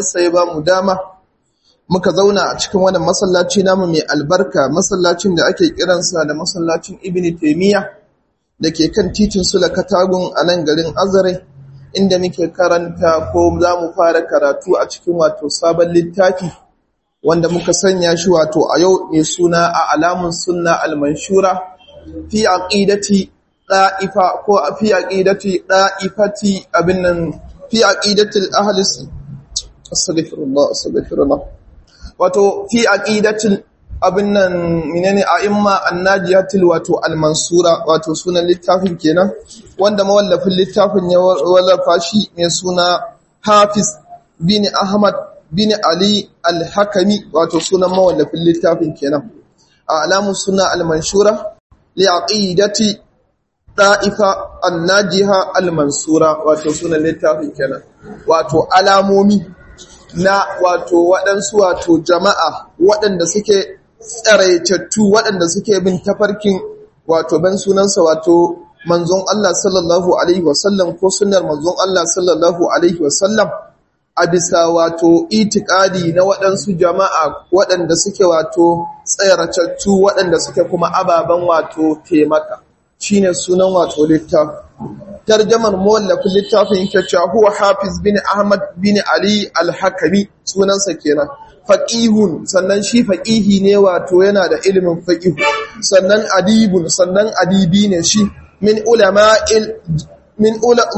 yaddarsa ya ba mu dama muka zauna a cikin wannan masallaci namu mai albarka masallacin da ake kiransa da masallacin ibn taimiyya da ke kan titin sula katagun a nan garin azare inda muke karanta ko za mu fara karatu a cikin wato sabon littafi wanda muka sanya shi wato a yau mai suna a alamun sunna al-manshura fi aqidati da'ifa ko fi aqidati da'ifati abin nan fi aqidati ahli astaghfirullah astaghfirullah wato fi aqidati abin nan menene a'imma annajiyatil wato al-mansura wato sunan littafin kenan wanda mawallafin littafin ya wallafa shi mai suna Hafiz bin Ahmad bin Ali al-Hakami wato sunan mawallafin littafin kenan a alamun suna al-manshura li aqidati da'ifa an-najiha al-mansura wato sunan littafin kenan wato alamomi na wato waɗansu wato jama'a waɗanda suke tsaraitattu waɗanda suke bin tafarkin wato ban sunansa wato manzon Allah sallallahu alaihi wasallam ko sunnar manzon Allah sallallahu alaihi wasallam a bisa wato itikadi na waɗansu jama'a waɗanda suke wato tsayaratattu waɗanda suke kuma ababen wato taimaka shine sunan wato littafi tarjamar mawallafin littafin yake cewa huwa hafiz bin ahmad bin ali al-hakami sunansa kenan faqihun sannan shi faqihi ne wato yana da ilimin faqihu sannan adibun sannan adibi ne shi min ulama'il min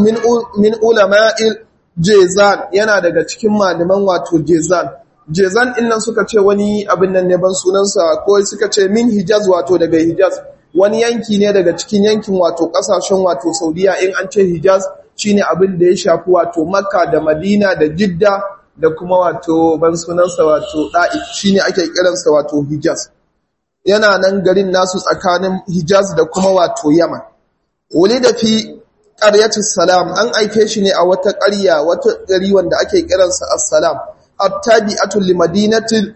min ulama'il jezan yana daga cikin malaman wato jezan jezan innan suka ce wani abin nan ne ban sunansa ko suka ce min hijaz wato daga hijaz wani yanki ne daga cikin yankin wato kasashen wato saudiya in an ce hijaz shine abin da ya shafi wato makka da madina da jidda da kuma wato ban sunansa wato da'if shine ake kiransa wato hijaz yana nan garin nasu tsakanin hijaz da kuma wato yaman wuli da fi ƙaryatu salam an aike shi ne a wata ƙarya wata gari wanda ake kiransa assalam attabi'atu limadinatil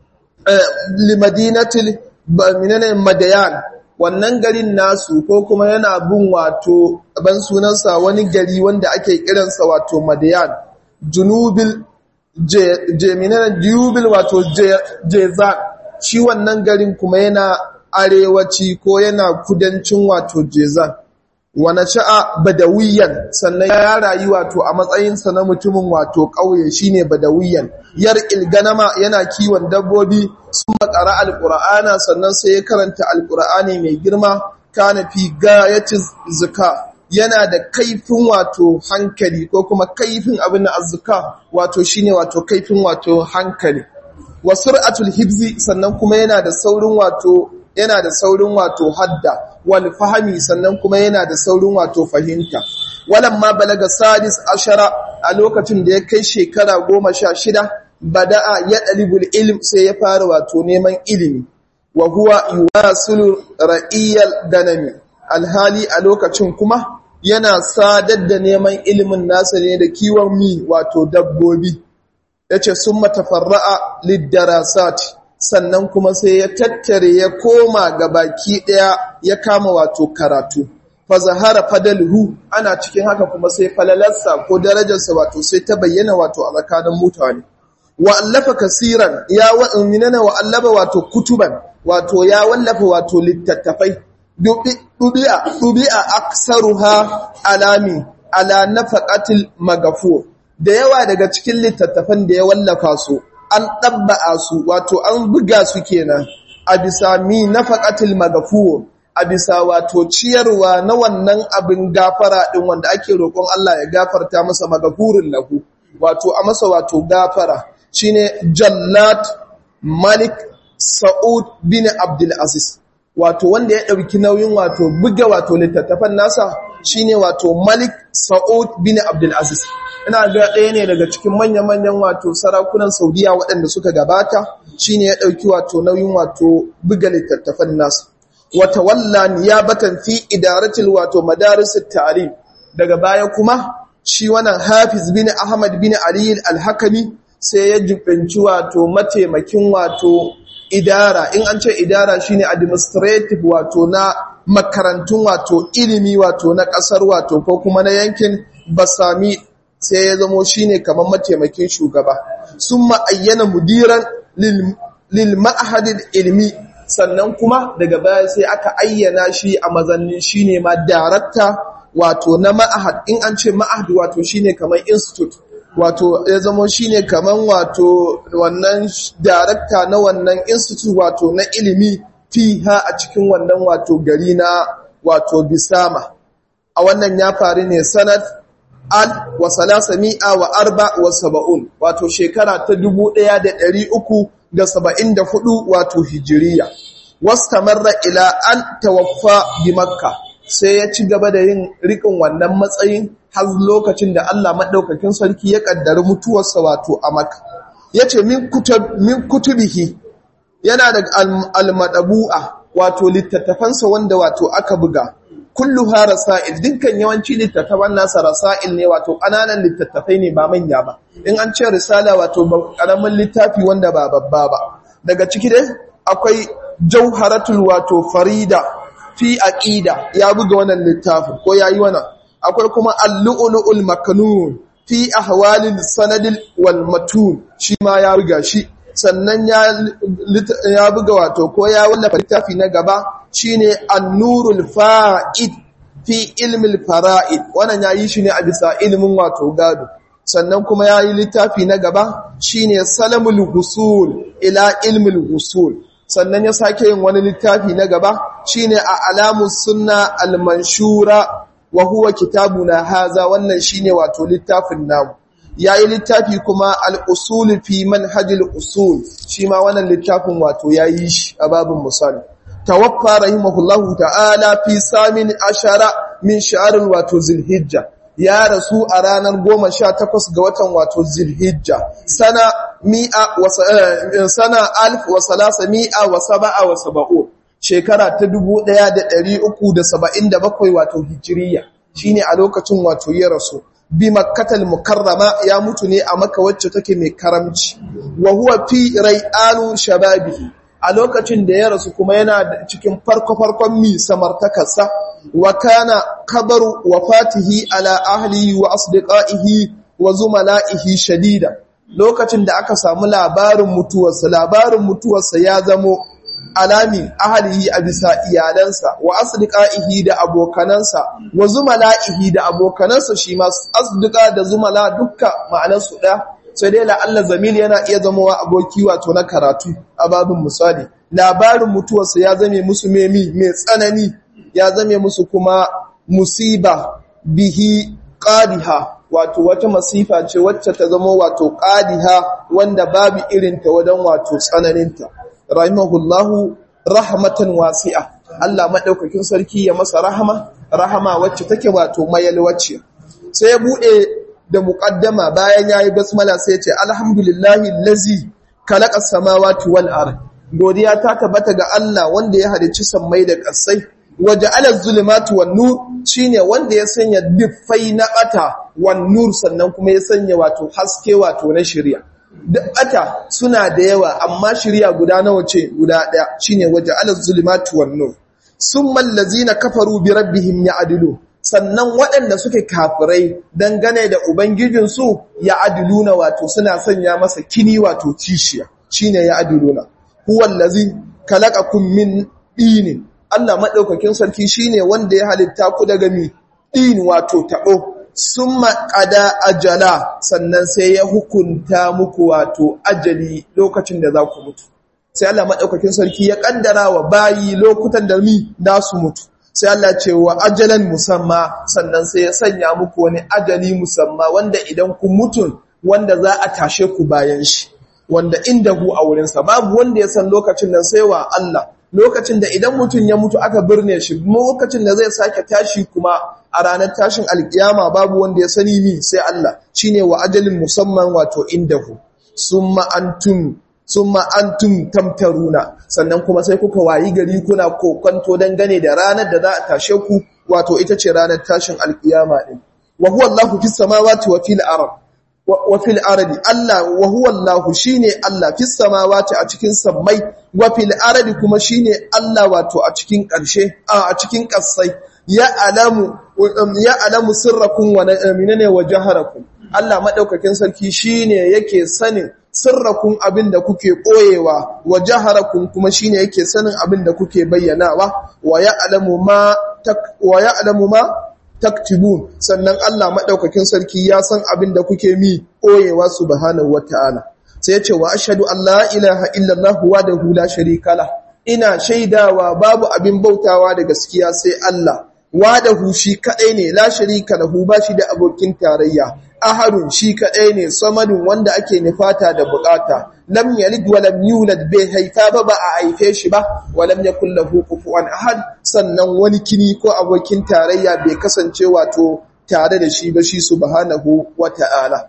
limadinatil minane madayan wannan garin nasu ko kuma yana bin wato ban sunansa wani gari wanda ake kiransa wato madayan junubil jeminan junubil wato jezan shi wannan garin kuma yana arewaci ko yana kudancin wato jezan wane sha'a badawiyan sannan ya rayu wato a matsayinsa na mutumin wato ƙauye shine badawiyan yar ilganama yana kiwon dabbobi sun makara alƙur'ana sannan sai ya karanta alƙur'ani mai girma kana fi gayati zuka yana da kaifin wato hankali ko kuma kaifin abin na azzuka wato shine wato kaifin wato hankali wa sur'atul hibzi sannan kuma yana da saurin wato yana da saurin wato hadda wal fahami sannan kuma yana da saurin wato fahimta walamma balaga sadis ashara a lokacin da ya kai shekara goma sha shida bada'a ya ɗalibul ilm sai ya fara wato neman ilimi wa huwa yuwasilu ra'iyal ganami alhali a lokacin kuma yana sadar da neman ilimin nasa ne da kiwon mi wato dabbobi yace summa tafarra'a lid-darasat sannan kuma sai ya tattare ya koma ga baki ɗaya ya kama wato karatu fa zahara fadalhu ana cikin haka kuma sai falalarsa ko darajarsa wato sai ta bayyana wato a tsakanin mutane wa allafa kasiran ya wa minana wa allaba wato kutuban wato ya wallafa wato littattafai dubi'a dubi'a aksaruha alami ala nafaqatil magafur da yawa daga cikin littattafan da ya wallafa su an ɗabba'a su wato an buga su kenan a bisa mi na faƙatil magafuwo a bisa wato ciyarwa na wannan abin gafara ɗin wanda ake roƙon Allah ya gafarta masa magafurin lahu wato a masa wato gafara shine jallat malik sa'ud bin abdul aziz wato wanda ya ɗauki nauyin wato buga wato littattafan nasa shine wato malik sa'ud bin abdul aziz ina ga ɗaya ne daga cikin manya-manyan wato sarakunan saudiya waɗanda suka gabata shine ya ɗauki wato nauyin wato buga littattafan nasu wata walla niyabatan fi idaratil wato madarisit ta'lim daga baya kuma shi wannan hafiz bin ahmad bin ali al-hakami sai ya jibinci wato mataimakin wato idara in an ce idara shine administrative wato na makarantun wato ilimi wato na kasar wato ko kuma na yankin basami sai ya zamo shine kamar mataimakin shugaba summa ayyana mudiran lil ma'hadil ilmi sannan kuma daga baya sai aka ayyana shi a mazannin shine ma darakta wato na ma'ahad in an ce ma'ahad wato shine kamar institute wato ya zama shine kaman wato wannan darakta na wannan institute wato na ilimi fiha a cikin wannan wato gari na wato bisama a wannan ya faru ne sanad al wa salasa mi'a wa arba wa saba'un wato shekara ta dubu ɗaya da ɗari uku da saba'in da hudu wato hijiriya wastamarra ila an tawaffa bi makka sai ya ci gaba da yin riƙin wannan matsayin har lokacin da Allah maɗaukakin sarki ya ƙaddari mutuwarsa wato a maka. Ya ce, Min kutubihi yana da almadabu'a wato littattafansa wanda wato aka buga, kullu ha rasa'il, dukkan yawanci littattafan nasa rasa'il ne wato ƙananan littattafai ne ba manya ba. In an ce risala wato ƙaramin littafi wanda ba babba ba. Daga ciki dai akwai jauharatul wato farida fi aqida ya buga wannan littafin ko yayi wannan akwai kuma al-lu'lu'ul maknun fi ahwalil sanadil wal matun shi ma ya buga shi sannan ya ya buga wato ko ya wallafa littafi na gaba shine an-nurul fa'id fi ilmil fara'id wannan yayi shi ne a bisa ilmin wato gado sannan kuma yayi littafi na gaba shine salamul husul ila ilmil husul sannan ya sake yin wani littafi na gaba shine a alamus sunna al-manshura wa huwa kitabuna haza wannan shine wato littafin namu yayi littafi kuma al-usul fi manhajil usul shi ma wannan littafin wato yayi shi a babin misali tawaffa rahimahullahu ta'ala fi samin ashara min sha'arul wato zilhijja ya rasu a ranar goma sha takwas ga watan wato zilhijja sana mi'a wa sana alf wa salasa mi'a wa saba'a wa saba'un shekara ta dubu ɗaya da ɗari uku da saba'in da bakwai wato hijiriya shine a lokacin wato ya rasu bi makkatal mukarrama ya mutu ne a maka wacce take mai karamci wa huwa fi rai'anu shababihi a lokacin da ya rasu kuma yana cikin farko-farkon mi samartakarsa wa kana kabaru wafatihi ala ahlihi wa asdiqaihi wa zumala'ihi shadida lokacin da aka samu labarin mutuwarsa labarin mutuwarsa ya zamo alami ahlihi a bisa iyalansa wa asdiqaihi da abokanansa wa zumala'ihi da abokanansa shi ma asdiqa da zumala dukka ma'anarsu ɗaya sai dai la'alla zamil yana iya zamowa aboki wato na karatu a babin misali labarin mutuwarsa ya zame musu memi mai tsanani ya zame musu kuma musiba bihi qadiha wato wata masifa ce wacce ta zama wato qadiha wanda babu irin ta wadan wato tsananinta rahimahullahu rahmatan wasi'a Allah madaukakin sarki ya masa rahama rahama wacce take wato mayalwace sai ya bude da muqaddama bayan yayi basmala sai ya ce alhamdulillahi allazi khalaqa samawati wal ard godiya ta tabbata ga Allah wanda ya halicci sammai da ƙasai waje ala zulumatu wan nur shine wanda ya sanya diffai na bata wan nur sannan kuma ya sanya wato haske wato na shari'a duk bata suna da yawa amma shari'a guda nawa ce guda daya shine waje ala zulumatu wan nur summa allazina kafaru bi rabbihim ya'dilu sannan waɗanda suke kafirai dangane da ubangijinsu ya adiluna wato suna sanya masa kini wato kishiya shine ya adiluna huwa allazi khalaqakum min dinin Allah madaukakin sarki shine wanda ya halitta ku daga mi din wato tabo summa qada ajala sannan sai ya hukunta muku wato ajali lokacin da za ku mutu sai Allah madaukakin sarki ya kaddara wa bayi lokutan da mi da su mutu sai Allah ce wa ajalan musamma sannan sai ya sanya muku wani ajali musamma wanda idan ku mutun wanda za a tashe ku bayan shi wanda inda hu a wurinsa babu wanda ya san lokacin nan sai wa Allah lokacin da idan mutum ya mutu aka birne shi lokacin da zai sake tashi kuma a ranar tashin alkiyama babu wanda ya sani ni sai Allah shine wa ajalin musamman wato inda hu summa antum summa antum tamtaruna sannan kuma sai kuka wayi gari kuna kokonto dangane da ranar da za a tashe ku wato ita ce ranar tashin alkiyama din wa huwa Allahu fis samawati wa fil ardh wa fil ardi Allah wa huwa Allah shine Allah fis samawati a cikin sammai wa fil ardi kuma shine Allah wato a cikin ƙarshe a cikin ƙasai ya alamu ya alamu sirrakum wa minane wa jaharakum Allah madaukakin sarki shine yake sanin sirrakun abin da kuke koyewa wa jaharakun kuma shine yake sanin abin da kuke bayyanawa wa ya'lamu ma wa ya'lamu ma taktibun sannan Allah madaukakin sarki ya san abin da kuke mi koyewa subhanahu wataala sai ya ce wa ashhadu an la ilaha illallah wahdahu la sharika la ina shaidawa babu abin bautawa da gaskiya sai Allah wadahu shi kadai ne la sharika lahu ba shi da abokin tarayya ahadun shi kadai ne samadun wanda ake nufata da bukata lam yalid wa lam yulad bai haifa ba ba a haife shi ba wa lam yakul lahu kufuwan ahad sannan wani kini ko abokin tarayya bai kasance wato tare da shi ba shi subhanahu wata'ala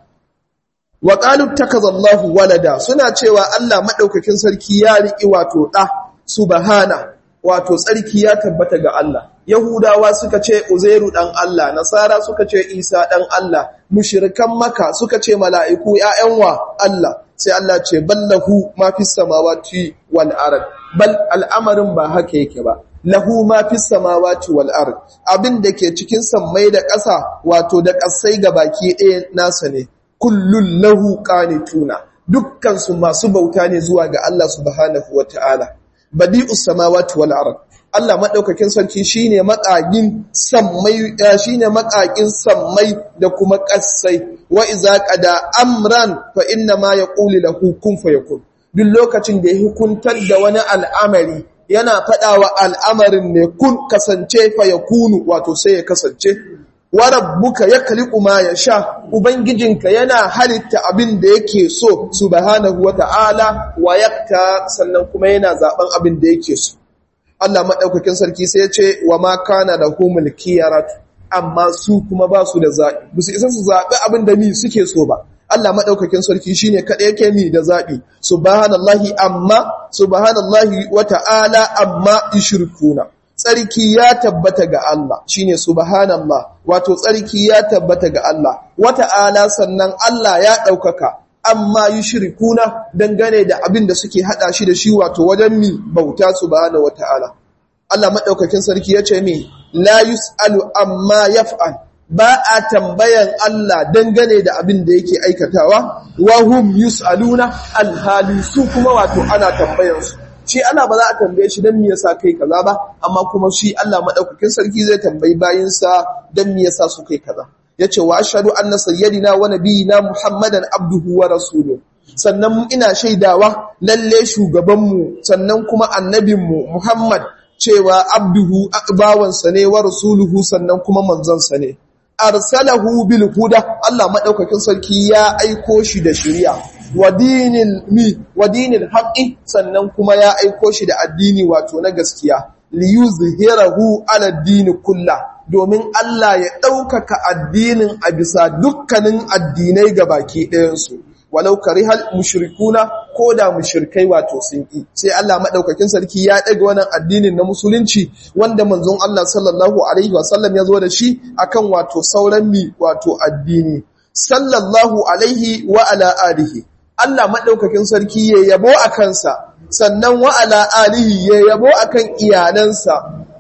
wa qalu takazallahu walada suna cewa Allah madaukakin sarki ya riki wato da subhana wato tsarki ya tabbata ga Allah Yahudawa suka ce Uzairu dan Allah Nasara suka ce Isa dan Allah mushrikan Makka suka ce mala'iku ƴaƴan wa Allah sai Allah ce ballahu ma fis samawati wal ard bal al'amarin ba haka yake ba lahu ma fis samawati wal ard abin da ke cikin sammai da ƙasa wato da ƙasai baki ɗaya nasa ne kullun lahu qanituna dukkan su masu bauta ne zuwa ga Allah subhanahu wataala badi'us samawati wal ard Allah madaukakin sarki shine makagin sammai shine makagin sammai da kuma kassai wa iza qada amran fa inna ma yaqulu lahu kun fayakun duk lokacin da ya hukuntar da wani al'amari yana fadawa al'amarin ne kun kasance fayakunu wato sai ya kasance wa rabbuka yakhliqu ma yasha ubangijinka yana halitta abin da yake so subhanahu wata'ala wa yakta sannan kuma yana zaben abin da yake so Allah madaukakin sarki sai ya ce wa ma kana lahumul khiyarat amma su kuma ba su da zabi bisu isa su zabi abin da mi suke so ba Allah madaukakin sarki shine kada yake mi da zabi subhanallahi amma subhanallahi wata'ala amma yushrikuna tsarki ya tabbata ga Allah shine subhanallah wato tsarki ya tabbata ga Allah wata'ala sannan Allah ya ɗaukaka amma yushrikuna dangane da abin da suke hada shi da shi wato wajen mi bauta subhanahu wata'ala Allah madaukakin sarki yace mi la yusalu amma yaf'al ba a tambayan Allah dangane da abin da yake aikatawa wa hum yusaluna alhali su kuma wato ana tambayansu shi Allah ba za a tambaye shi don me yasa kai kaza ba amma kuma shi Allah madaukakin sarki zai tambayi bayinsa don me yasa su kai kaza yace wa ashhadu anna sayyidina wa nabiyina muhammadan abduhu wa rasuluhu sannan ina shaidawa lalle shugabanmu sannan kuma annabinmu muhammad cewa abduhu bawansa ne wa rasuluhu sannan kuma manzansa ne arsalahu bil huda Allah madaukakin sarki ya aiko shi da shari'a wa dinil mi wa dinil haqqi sannan kuma ya aiko shi da addini wato na gaskiya li yuzhirahu ala dini kulla domin Allah ya ɗaukaka addinin a bisa dukkanin addinai ga baki ɗayansu walau karihal mushrikuna ko da mushrikai wato sun ƙi sai Allah maɗaukakin sarki ya ɗaga wannan addinin na musulunci wanda manzon Allah sallallahu alaihi wasallam ya zo da shi akan wato sauran mi wato addini sallallahu alaihi wa ala alihi Allah maɗaukakin sarki ya yabo a kansa sannan wa ala alihi ya yabo akan iyalansa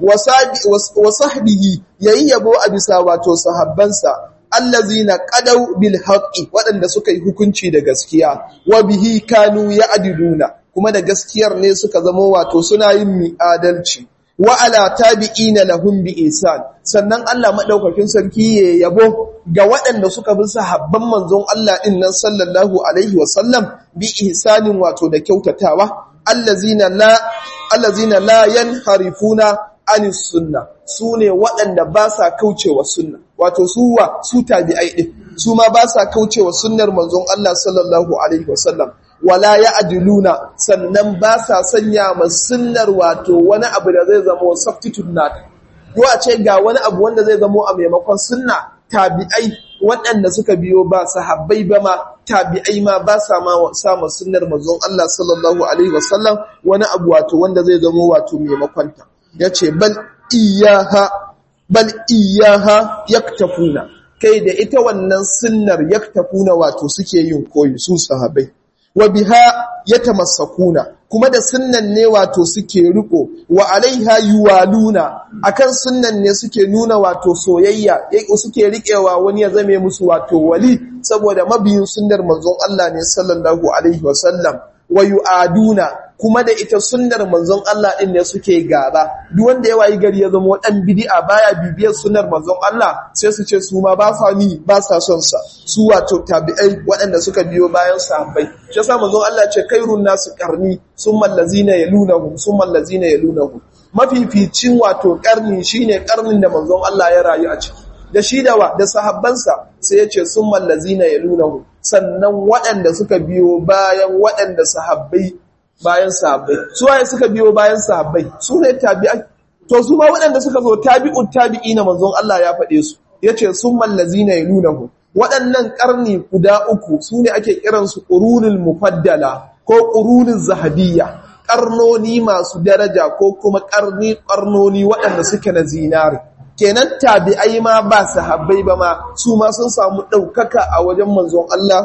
wa sahbihi yayi yabo a bisa wato sahabbansa allazina qadaw bil haqqi wadanda suka yi hukunci da gaskiya wa bihi kanu ya'diluna kuma da gaskiyar ne suka zama wato suna yin mi'adalci wa ala tabi'ina lahum bi ihsan sannan Allah madaukakin sarki ya yabo ga waɗanda suka bi sahabban manzon Allah din nan sallallahu alaihi wa sallam bi ihsanin wato da kyautatawa allazina la allazina la yanharifuna anis sunna sune waɗanda ba sa kaucewa sunna wato suwa su tabi'ai din su ma ba sa kaucewa sunnar manzon Allah sallallahu alaihi wasallam wala ya'diluna sannan ba sa sanya ma sunnar wato wani abu da zai zama substitute nata ko a ce ga wani abu wanda zai zama a maimakon sunna tabi'ai waɗanda suka biyo ba sahabbai ba ma tabi'ai ma ba sa ma sama sunnar manzon Allah sallallahu alaihi wasallam wani abu wato wanda zai zama wato maimakon ta yace bal iyaha bal iyaha yaktafuna kai da ita wannan sunnar yaktafuna wato suke yin koyi su sahabbai wa biha yatamassakuna kuma da sunnan ne wato suke riko wa alaiha yuwaluna akan sunnan ne suke nuna wato soyayya suke riƙewa wani ya zame musu wato wali saboda mabiyin sunnar manzon Allah ne sallallahu alaihi wasallam wa yu'aduna kuma da ita sunnar manzon Allah din ne suke gaba duk wanda ya wayi gari ya zama dan bid'a baya bibiyar sunnar manzon Allah sai su ce su ma ba sa ni ba sa son sa su wato tabi'ai waɗanda suka biyo bayan sahabbai shi yasa manzon Allah ce kairun nasu qarni summa allazina yalunahum summa allazina yalunahum mafificin wato karni shine karnin da manzon Allah ya rayu a ciki da shi da wa da sahabbansa sai ya ce summa allazina yalunahum sannan waɗanda suka biyo bayan waɗanda sahabbai bayan sahabbai su waye suka biyo bayan sahabbai su ne tabi'ai to su ma waɗanda suka zo tabi'ut tabi'ina manzon Allah ya faɗe su yace summal lazina yalunahu waɗannan ƙarni guda uku su ne ake kiran su qurunul mufaddala ko qurunul zahabiyya ƙarnoni masu daraja ko kuma ƙarni ƙarnoni waɗanda suke na zinari kenan tabi'ai ma ba sahabbai ba ma su ma sun samu ɗaukaka a wajen manzon Allah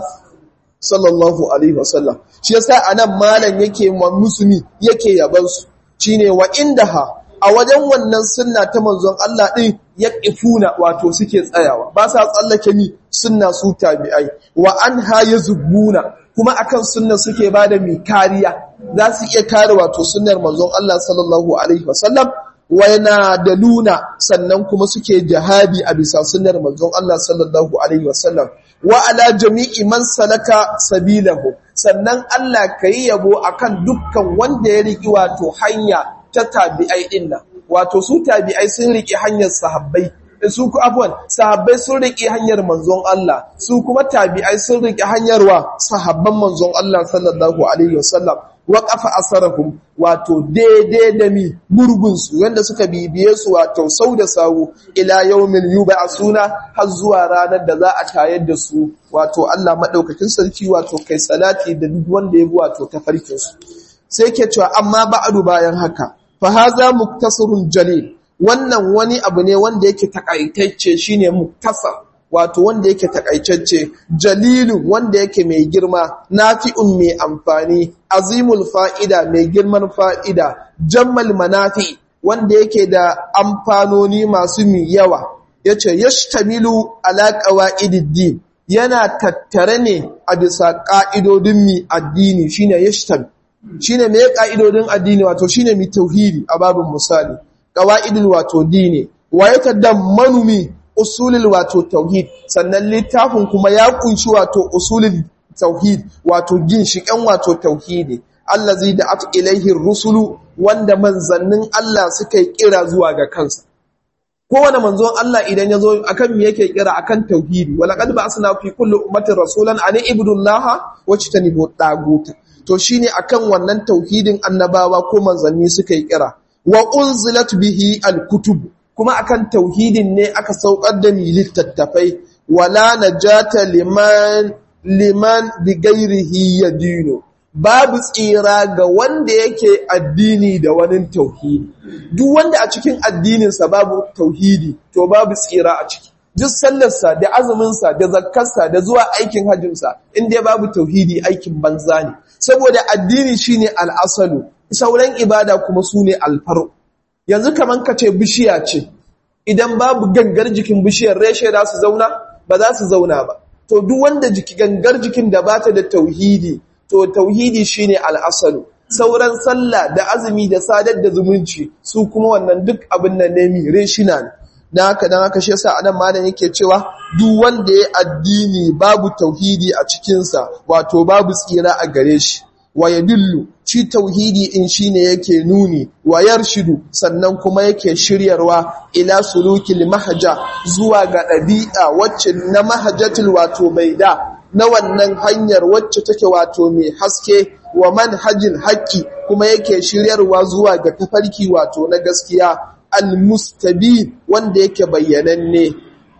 sallallahu alaihi wasallam shi yasa anan malam yake musulmi yake yaban su shine wa indaha a wajen wannan sunna ta manzon Allah din yaqifuna wato suke tsayawa ba sa tsallake ni sunna su tabi'ai wa anha yazbuna kuma akan sunna suke bada mi kariya za su iya kare wato sunnar manzon Allah sallallahu alaihi wasallam waina da luna sannan kuma suke jihadi a bisa sunnar manzon Allah sallallahu alaihi wasallam wa ala jami'i man salaka sabilahu sannan Allah kai yabo akan dukkan wanda ya riki wato hanya ta tabi'ai dinnan wato su tabi'ai sun riki hanyar sahabbai su ku afwan sahabbai sun riki hanyar manzon Allah su kuma tabi'ai sun riki hanyar wa sahabban manzon Allah sallallahu alaihi wasallam waƙafa asarahum wato daidai da mi gurgunsu wanda suka bibiye su wato sau da sawu ila yawmin suna har zuwa ranar da za a tayar da su wato Allah madaukakin sarki wato kai salati da duk wanda ya bi wato tafarkin su sai ke cewa amma ba'adu bayan haka fa haza muktasarun jalil wannan wani abu ne wanda yake takaitacce shine muktasar wato wanda yake takaitacce jalilun wanda yake mai girma nafi'un mai amfani azimul fa'ida mai girman fa'ida jammal manafi wanda yake da amfanoni masu mi yawa yace yashtamilu ala qawaidid yana tattare ne a bisa ka'idodin mi addini shine yashtam shine me ka'idodin addini wato shine mi tauhidi a babin misali qawaidul wato dini wa yatadammanu mi usulul wato tauhid sannan littafin kuma ya kunshi wato usulul tauhid wato ginshiƙen wato tauhidi allazi da at ilaihi rusulu wanda manzannin Allah suka yi kira zuwa ga kansa kowane manzon Allah idan ya zo akan me yake kira akan tauhidi walaqad ba'athna fi kulli ummatin rasulan an ibudullaha wajtanibu taguta to shine akan wannan tauhidin annabawa ko manzanni suka yi kira wa unzilat bihi alkutub kuma akan tauhidin ne aka saukar da mi littattafai wala najata liman liman bi ghairihi yadinu babu tsira ga wanda yake addini da wani tauhidi duk wanda a cikin addininsa babu tauhidi to babu tsira a ciki duk sallarsa da azuminsa da zakkarsa da zuwa aikin hajjinsa inda babu tauhidi aikin banza ne saboda addini shine al'asalu sauran ibada kuma su ne alfaru yanzu kaman ka ce bishiya ce idan babu gangar jikin bishiyar reshe za su zauna ba za su zauna ba to duk wanda jiki gangar jikin da bata da tauhidi to tauhidi shine al'asalu sauran sallah da azumi da sadar da zumunci su kuma wannan duk abin nan ne mi reshina ne dan haka dan haka shi yasa anan malam yake cewa duk wanda ya addini babu tauhidi a cikin sa wato babu tsira a gare shi wa yadullu shi tauhidi in shine yake nuni wa yarshidu sannan kuma yake shiryarwa ila sulukil mahja zuwa ga dabi'a wacce na mahjatul wato baida na wannan hanyar wacce take wato mai haske wa manhajin haqqi kuma yake shiryarwa zuwa ga tafarki wato na gaskiya almustabin wanda yake bayyananne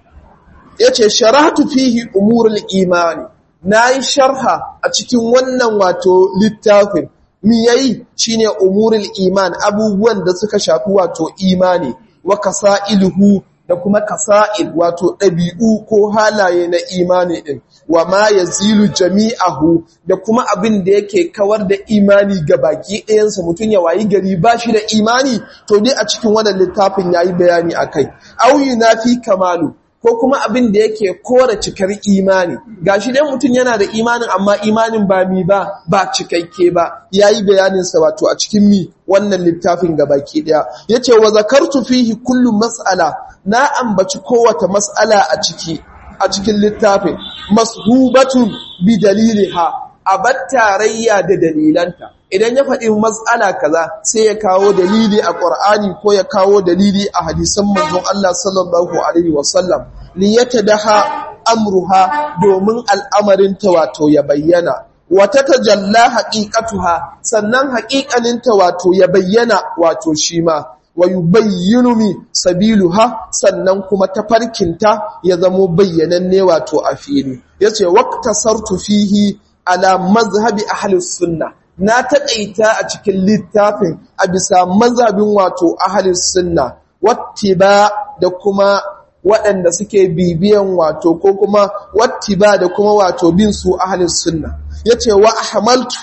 yace sharatu fihi umurul imani nayi sharha a cikin wannan wato littafin mi yayi shine umurul iman abubuwan da suka shafi wato imani wa kasailuhu da kuma kasa'il wato ɗabi'u ko halaye na imani ɗin wa ma yazilu jami'ahu da kuma abin da yake kawar da imani ga baki ɗayansa mutum ya wayi gari ba shi da imani to dai a cikin wannan littafin yayi bayani akai au yunafi kamalu ko kuma abin da yake kora cikar imani gashi dai mutum yana da imanin amma imanin ba mi ba ba cikakke ba yayi bayanin sa wato a cikin mi wannan littafin gabaki daya yace wa zakartu fihi kullu mas'ala na ambaci kowace mas'ala a ciki a cikin littafin mashubatun bi daliliha abat tarayya da dalilanta idan ya faɗi matsala kaza sai ya kawo dalili a ƙur'ani ko ya kawo dalili a hadisan manzon Allah sallallahu alaihi wasallam li yatadaha amruha domin al'amarin ta wato ya bayyana wata tajalla haqiqatuha sannan haƙiƙanin ta wato ya bayyana wato shi ma wa yubayyinu mi sabiluha sannan kuma tafarkinta ya zamo bayyananne wato a fili yace waqtasartu fihi ala mazhabi ahli sunnah na taƙaita a cikin littafin a bisa mazhabin wato ahalis sunna wattiba da kuma waɗanda suke bibiyan wato ko kuma wattiba da kuma wato bin su ahalis sunna yace wa ahmaltu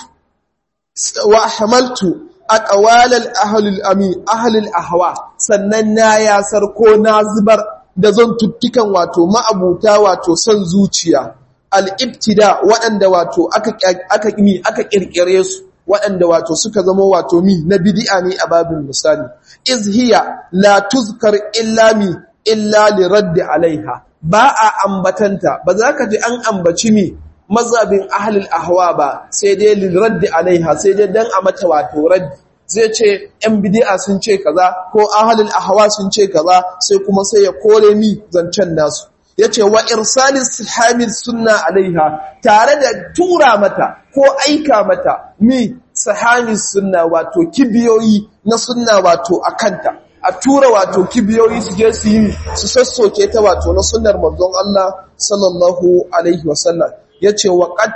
wa ahmaltu aqwalal ahlul ami ahlul ahwa sannan na yasar ko na zubar da zan tuttukan wato ma'abuta wato son zuciya al'ibtida waɗanda wato aka mi aka ƙirƙire su waɗanda wato suka zama wato mi na bidi'a ne a babin misali izhiya la tuzkar illa mi illa li raddi alaiha ba a ambatanta ba za ka ji an ambaci mi mazhabin ahlul ahwa ba sai dai li raddi alaiha sai dai dan a mata wato raddi zai ce ‘yan bidi'a sun ce kaza ko ahalul ahwa sun ce kaza sai kuma sai ya kore mi zancen nasu ya ce wa irsalis hamil sunna alaiha tare da tura mata ko aika mata mi sahamis sunna wato kibiyoyi na sunna wato a kanta a tura wato kibiyoyi su je su yi su sassoke ta wato na sunnar manzon Allah sallallahu alaihi wasallam ya ce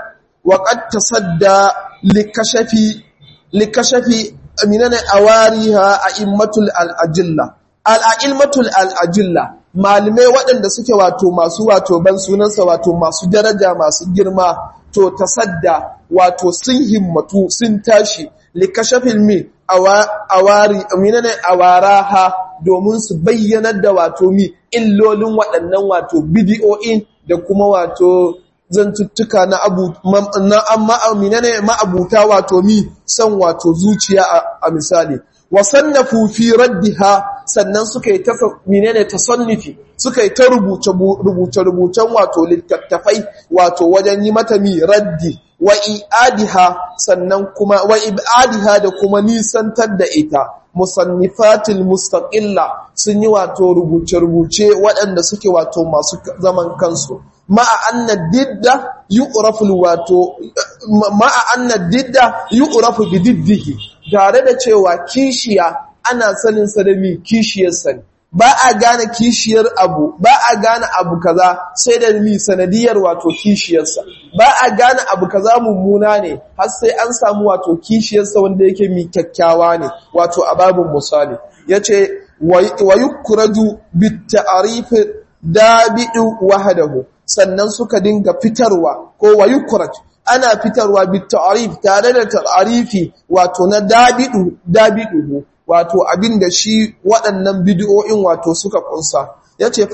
waƙad tasadda likashafi likashafi aminana awariha a immatul al'ajilla al'a'ilmatul al'ajilla malamai waɗanda suke wato masu wato ban sunansa wato masu daraja masu girma to tasadda wato sun himmatu sun tashi likashafin mi awari aminana awaraha domin su bayyanar da wato mi illolin waɗannan wato bidiyo'in da kuma wato zantuttuka na abu na amma aminane ma'abuta wato mi san wato zuciya a misali wasannafu fi raddiha sannan suka yi ta menene tasannufi suka yi ta rubuce rubuce rubucen wato littattafai wato wajen yi mata mi raddi wa i'adiha sannan kuma wa ibadiha da kuma nisantar da ita musannifatil mustaqilla sun yi wato rubuce rubuce waɗanda suke wato masu zaman kansu ma'a anna didda yu'rafu wato ma'a anna didda yu'rafu bi diddihi tare da cewa kishiya ana sanin sa da mi kishiyar sani ba a gane kishiyar abu ba a gane abu kaza sai da mi sanadiyar wato kishiyarsa ba a gane abu kaza mummuna ne har sai an samu wato kishiyarsa wanda yake mi kyakkyawa ne wato a babin misali yace wa yukraju bit ta'rif dabi'u wahdahu sannan suka dinga fitarwa ko wa yukraj ana fitarwa bit ta'rif tare da ta'rifi wato na dabi'u dabi'u wato abin da shi waɗannan bidiyoyin wato suka kunsa ya ce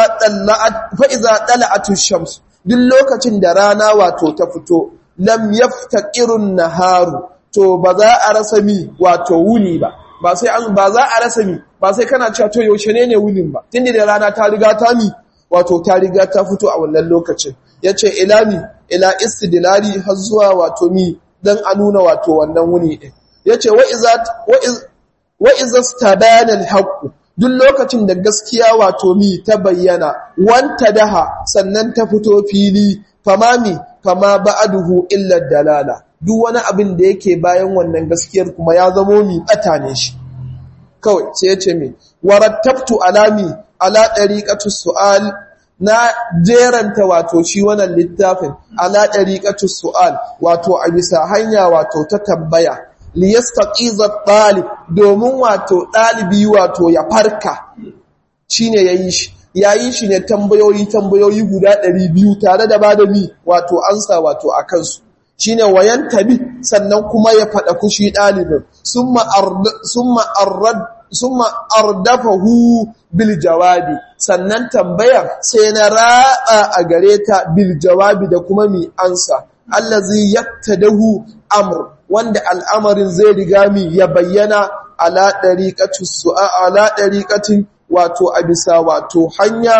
fa'iza ɗala'atun shams duk lokacin da rana wato ta fito lam yafta irin naharu to ba za a rasa mi wato wuni ba ba sai an ba za a rasa mi ba sai kana cewa to yaushe ne ne wunin ba tunda da rana ta riga ta mi wato ta riga ta fito a wannan lokacin yace ila mi ila istidlali har zuwa wato mi dan a nuna wato wannan wuni din yace wa iza wa iza stabana al duk lokacin da gaskiya wato mi ta bayyana wanta daha sannan ta fito fili fama mi fama ba'aduhu illa dalala duk wani abin da yake bayan wannan gaskiyar kuma ya zamo mi bata ne shi kawai sai ya ce mi warattabtu alami ala dariqatu su'al na jeranta wato shi wannan littafin ala dariqatu su'al wato a bisa hanya wato ta tambaya liyastaqiza talib domin wato dalibi wato ya farka shine yayi shi yayi shi ne tambayoyi tambayoyi guda 200 tare da bada mi wato ansa wato akan su shine wayan tabi sannan kuma ya fada kushi dalibin summa summa arrad summa ardafahu bil jawabi sannan tambayar sai na raba a gare ta bil jawabi da kuma mi ansa allazi yaktadahu amr wanda al'amarin zai riga mi ya bayyana ala dariqati su'a ala dariqatin wato a bisa wato hanya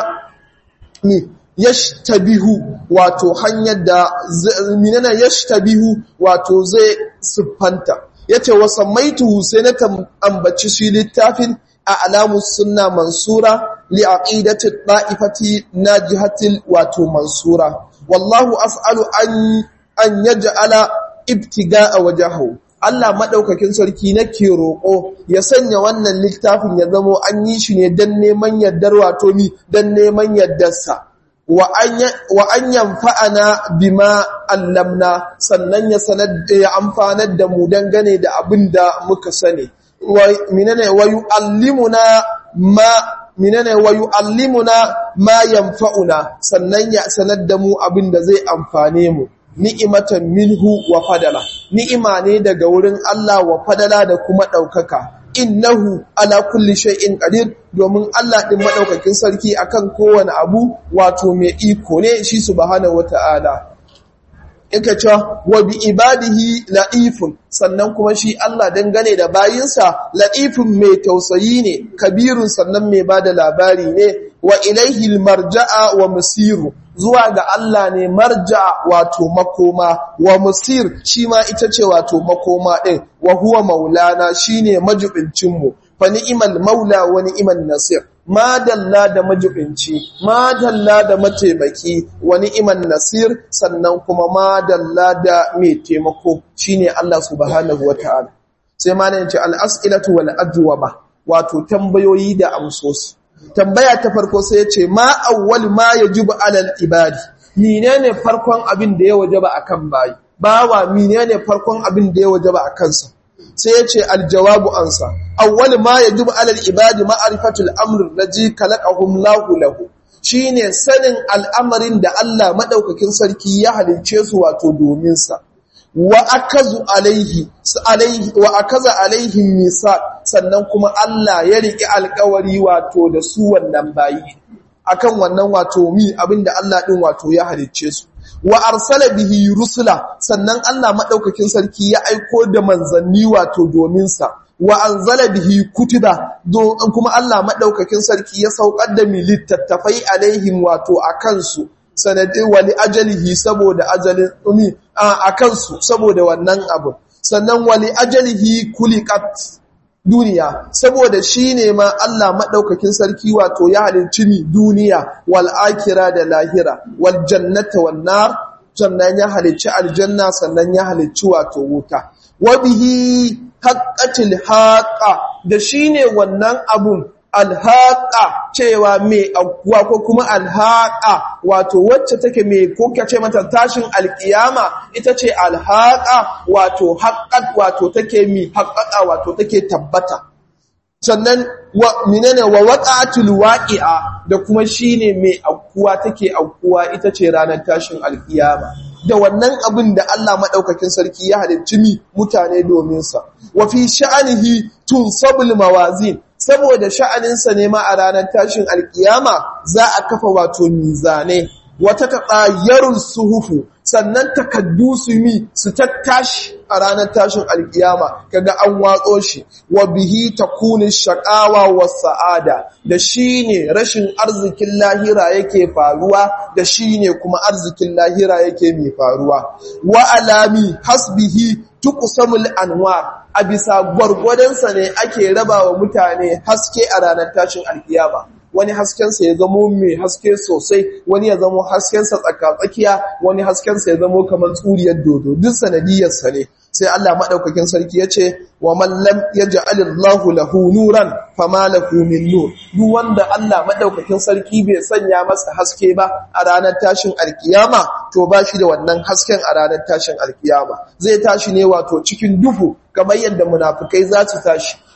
mi yashtabihu wato hanyar da minana yashtabihu wato zai siffanta yace wa samaitu sai na ambaci shi littafin a alamus sunna mansura li aqidati da'ifati najihatil wato mansura wallahu af'alu an an yaj'ala ibtiga'a wajhahu Allah madaukakin sarki nake roko ya sanya wannan littafin ya zamo an yi shi ne dan neman yaddar wato ni dan neman yaddarsa wa an yanfa'ana bima allamna sannan ya sanar da ya amfanar da mu dangane da abin da muka sani minane wa yu'allimuna ma minane wa yu'allimuna ma yanfa'una sannan ya sanar da mu abin da zai amfane mu ni'imatan minhu wa fadala ni'ima ne daga wurin Allah wa fadala da kuma daukaka innahu ala kulli shay'in qadir domin Allah din madaukakin sarki akan kowane abu wato mai iko ne shi subhanahu wata'ala yake cewa wa bi ibadihi la'ifun sannan kuma shi Allah dangane da bayinsa la'ifun mai tausayi ne kabirun sannan mai bada labari ne wa ilaihi marja'a wa musiru zuwa ga Allah ne marja'a wato makoma wa musir shi ma ita ce wato makoma ɗin wa huwa maulana shine majibincin mu fa ni'mal maula wa ni'mal nasir madalla da majibinci madalla da mataimaki wa ni'man nasir sannan kuma madalla da mai taimako shine Allah subhanahu wataala sai malamin ce al-as'ilatu wal ajwaba wato tambayoyi da amsosi tambaya ta farko sai ya ce ma awwal ma yajibu alal ibadi menene farkon abin da ya wajaba akan bayi bawa menene farkon abin da ya wajaba akan sa sai ya ce aljawabu ansa awwal ma yajibu alal ibadi ma'rifatul amr allazi khalaqahum lahu lahu shine sanin al'amarin da Allah madaukakin sarki ya halince su wato domin sa wa akazu alaihi alaihi wa akaza alaihim misaq sannan kuma Allah ya riki alƙawari wato da su wannan bayi akan wannan wato mi abinda Allah din wato ya halicce su wa arsala bihi rusula sannan Allah madaukakin sarki ya aiko da manzanni wato domin sa wa anzala bihi kutuba don kuma Allah madaukakin sarki ya saukar da mi littattafai alaihim wato akan su sanadin wali ajalihi saboda ajalin umi a kansu saboda wannan abu sannan wali ajalihi kulikat duniya saboda shi ne ma Allah maɗaukakin sarki wato ya halicci ni duniya wal akira da lahira wal jannata wan nar sannan ya halicci aljanna sannan ya halicci wato wuta wa bihi haqqatil haqa da shine wannan abun alhaƙa cewa mai akuwa ko kuma alhaƙa wato wacce take mai ko ce mata tashin alƙiyama ita ce alhaƙa wato haƙƙat wato take mi haƙƙaƙa wato take tabbata sannan wa minene wa waqatul waqi'a da kuma shine mai akuwa take akuwa ita ce ranar tashin alƙiyama da wannan abin da Allah madaukakin sarki ya halicci mi mutane domin sa wa fi sha'anihi tunsabul mawazin saboda sha'aninsa ne ma a ranar tashin alkiyama za a kafa wato mizane wata taɓayyarun suhufu sannan takaddu su mi su tattashi a ranar tashin alkiyama kaga an watso shi wa bihi takuni shaqawa was sa'ada da shine rashin arzikin lahira yake faruwa da shine kuma arzikin lahira yake mai faruwa wa alami hasbihi tuqsamul anwar a bisa gwargwadonsa ne ake raba wa mutane haske a ranar tashin alkiyama wani haskensa ya zamo mai haske sosai wani ya zamo haskensa tsakatsakiya wani haskensa ya zamo kamar tsuriyar dodo duk sanadiyarsa ne sai Allah madaukakin sarki ya ce wa man lam yaj'alillahu lahu nuran fama lahu min nur duk wanda Allah madaukakin sarki bai sanya masa haske ba a ranar tashin alkiyama to ba shi da wannan hasken a ranar tashin alkiyama zai tashi ne wato cikin duhu kamar yadda munafikai za su tashi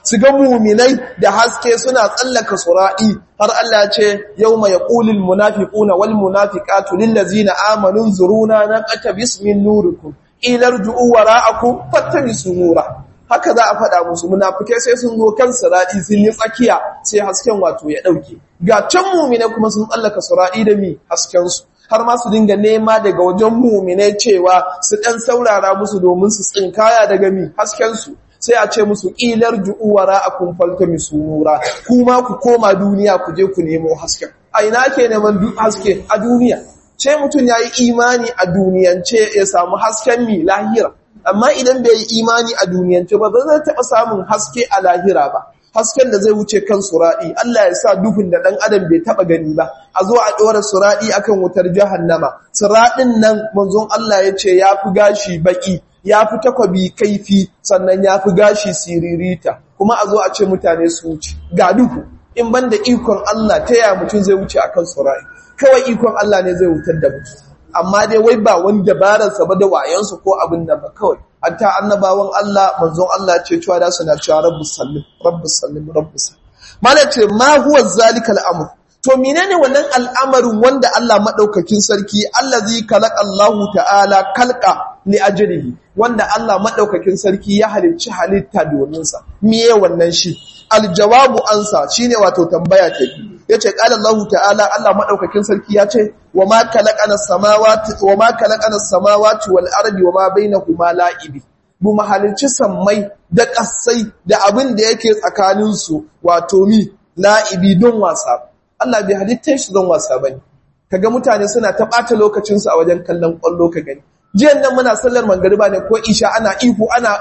su ga muminai da haske suna tsallaka sura'i har Allah ce yawma yaqulul munafiquna wal munafiqatu lil ladzina amanu zuruna naqata bismin nurikum ilarju'u wara'akum fattabisu nura haka za a faɗa musu munafikai sai sun zo kan sura'i sun yi tsakiya sai hasken wato ya dauke ga can muminai kuma sun tsallaka sura'i da mi hasken su har ma su dinga nema daga wajen muminai cewa su ɗan saurara musu domin su tsinkaya daga mi haskensu sai a ce musu ƙilar ju'uwara a kun falta misu nura kuma ku koma duniya ku je ku nemo hasken a ina ke neman haske a duniya ce mutum ya yi imani a duniyance ya samu hasken mi lahira amma idan bai yi imani a duniyance ba zai taɓa samun haske a lahira ba hasken da zai wuce kan sura'i Allah ya sa duhun da ɗan adam bai taɓa gani ba a zo a ɗora sura'i akan wutar jahannama sura'in nan manzon Allah ya ce ya fi gashi baƙi ya fi takwabi kaifi sannan ya fi gashi siririta kuma a zo a ce mutane su wuce ga duhu in ban da ikon Allah ta yaya mutum zai wuce akan sura'i kawai ikon Allah ne zai wutar da mutum amma dai wai ba wani dabararsa ba da wayansu ko abin da ba kawai hatta annabawan Allah manzon Allah ce cewa da suna cewa rabbus sallim rabbus sallim rabbus sallim mala ce ma huwa zalika al'amr to menene wannan al'amarin wanda Allah madaukakin sarki allazi khalaqa Allahu ta'ala kalqa li ajrihi wanda Allah madaukakin sarki ya halicci halitta domin sa miye wannan shi aljawabu ansa shine wato tambaya ta yace qala Allahu ta'ala Allah madaukakin sarki yace wama khalaqana samawati wama khalaqana samawati wal ardi wama bainahuma la'ibi bu mahalicci sammai da kasai da abin da yake tsakanin su wato mi la'ibi don wasa Allah bai halitta shi don wasa bane kaga mutane suna ta bata lokacin su a wajen kallon kwallo ka gani jiyan nan muna sallar mangariba ne ko isha ana ihu ana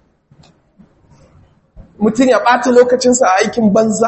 mutum ya ɓata lokacinsa a aikin banza